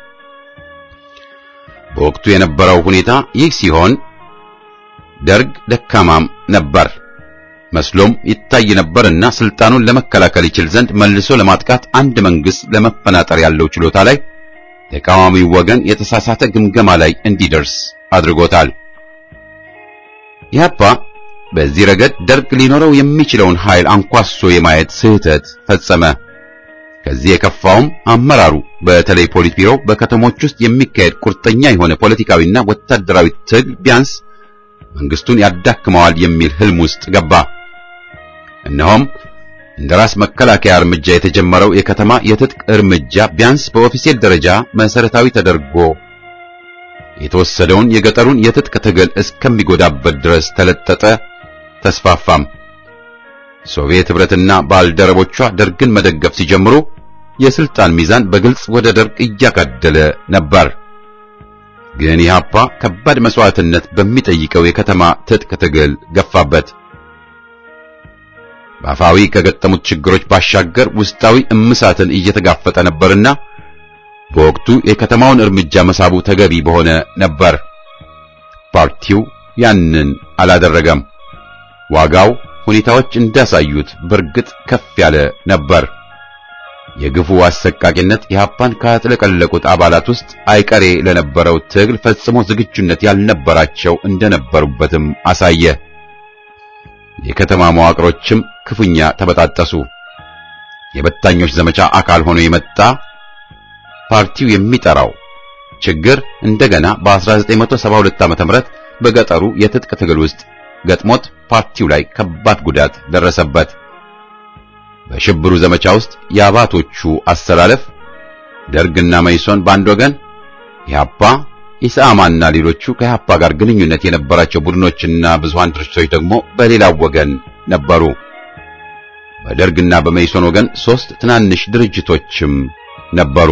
በወቅቱ የነበረው ሁኔታ ይህ ሲሆን ደርግ ደካማም ነበር መስሎም ይታይ ነበርና ስልጣኑን ለመከላከል ይችል ዘንድ መልሶ ለማጥቃት አንድ መንግስት ለመፈናጠር ያለው ችሎታ ላይ ተቃዋሚው ወገን የተሳሳተ ግምገማ ላይ እንዲደርስ አድርጎታል። ኢህአፓ በዚህ ረገድ ደርግ ሊኖረው የሚችለውን ኃይል አንኳሶ የማየት ስህተት ፈጸመ። ከዚህ የከፋውም አመራሩ በተለይ ፖሊት ቢሮ በከተሞች ውስጥ የሚካሄድ ቁርጠኛ የሆነ ፖለቲካዊና ወታደራዊ ትግል ቢያንስ መንግስቱን ያዳክመዋል የሚል ህልም ውስጥ ገባ። እነሆም እንደ ራስ መከላከያ እርምጃ የተጀመረው የከተማ የትጥቅ እርምጃ ቢያንስ በኦፊሴል ደረጃ መሰረታዊ ተደርጎ የተወሰደውን የገጠሩን የትጥቅ ትግል እስከሚጎዳበት ድረስ ተለጠጠ፣ ተስፋፋም። ሶቪየት ህብረትና ባልደረቦቿ ደርግን መደገፍ ሲጀምሩ የስልጣን ሚዛን በግልጽ ወደ ደርግ እያጋደለ ነበር። ግን ኢህአፓ ከባድ መስዋዕትነት በሚጠይቀው የከተማ ትጥቅ ትግል ገፋበት። በአፋዊ ከገጠሙት ችግሮች ባሻገር ውስጣዊ እምሳትን እየተጋፈጠ ነበርና በወቅቱ የከተማውን እርምጃ መሳቡ ተገቢ በሆነ ነበር። ፓርቲው ያንን አላደረገም። ዋጋው ሁኔታዎች እንዳሳዩት በእርግጥ ከፍ ያለ ነበር። የግፉ አሰቃቂነት ኢህአፓን ካጥለቀለቁት አባላት ውስጥ አይቀሬ ለነበረው ትግል ፈጽሞ ዝግጁነት ያልነበራቸው እንደነበሩበትም አሳየ። የከተማ መዋቅሮችም ክፉኛ ተበጣጠሱ። የበታኞች ዘመቻ አካል ሆኖ የመጣ ፓርቲው የሚጠራው ችግር እንደገና በ1972 ዓ.ም በገጠሩ የትጥቅ ትግል ውስጥ ገጥሞት ፓርቲው ላይ ከባድ ጉዳት ደረሰበት። በሽብሩ ዘመቻ ውስጥ የአባቶቹ አሰላለፍ ደርግና መይሶን በአንድ ወገን፣ ኢህአፓ፣ ኢሰአማና ሌሎቹ ከኢህአፓ ጋር ግንኙነት የነበራቸው ቡድኖችና ብዙሃን ድርጅቶች ደግሞ በሌላው ወገን ነበሩ። በደርግና በመይሶን ወገን ሶስት ትናንሽ ድርጅቶችም ነበሩ።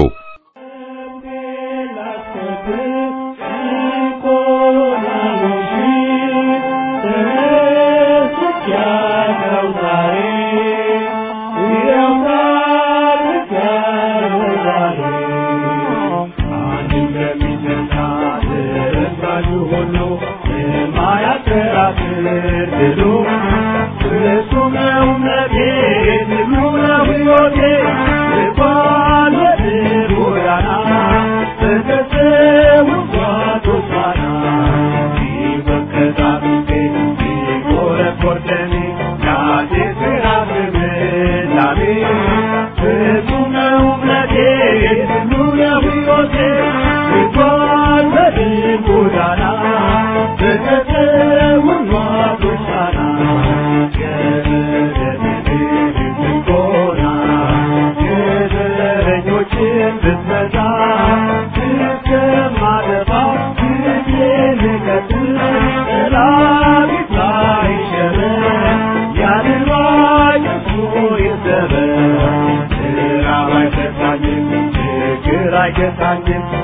አይገታኝም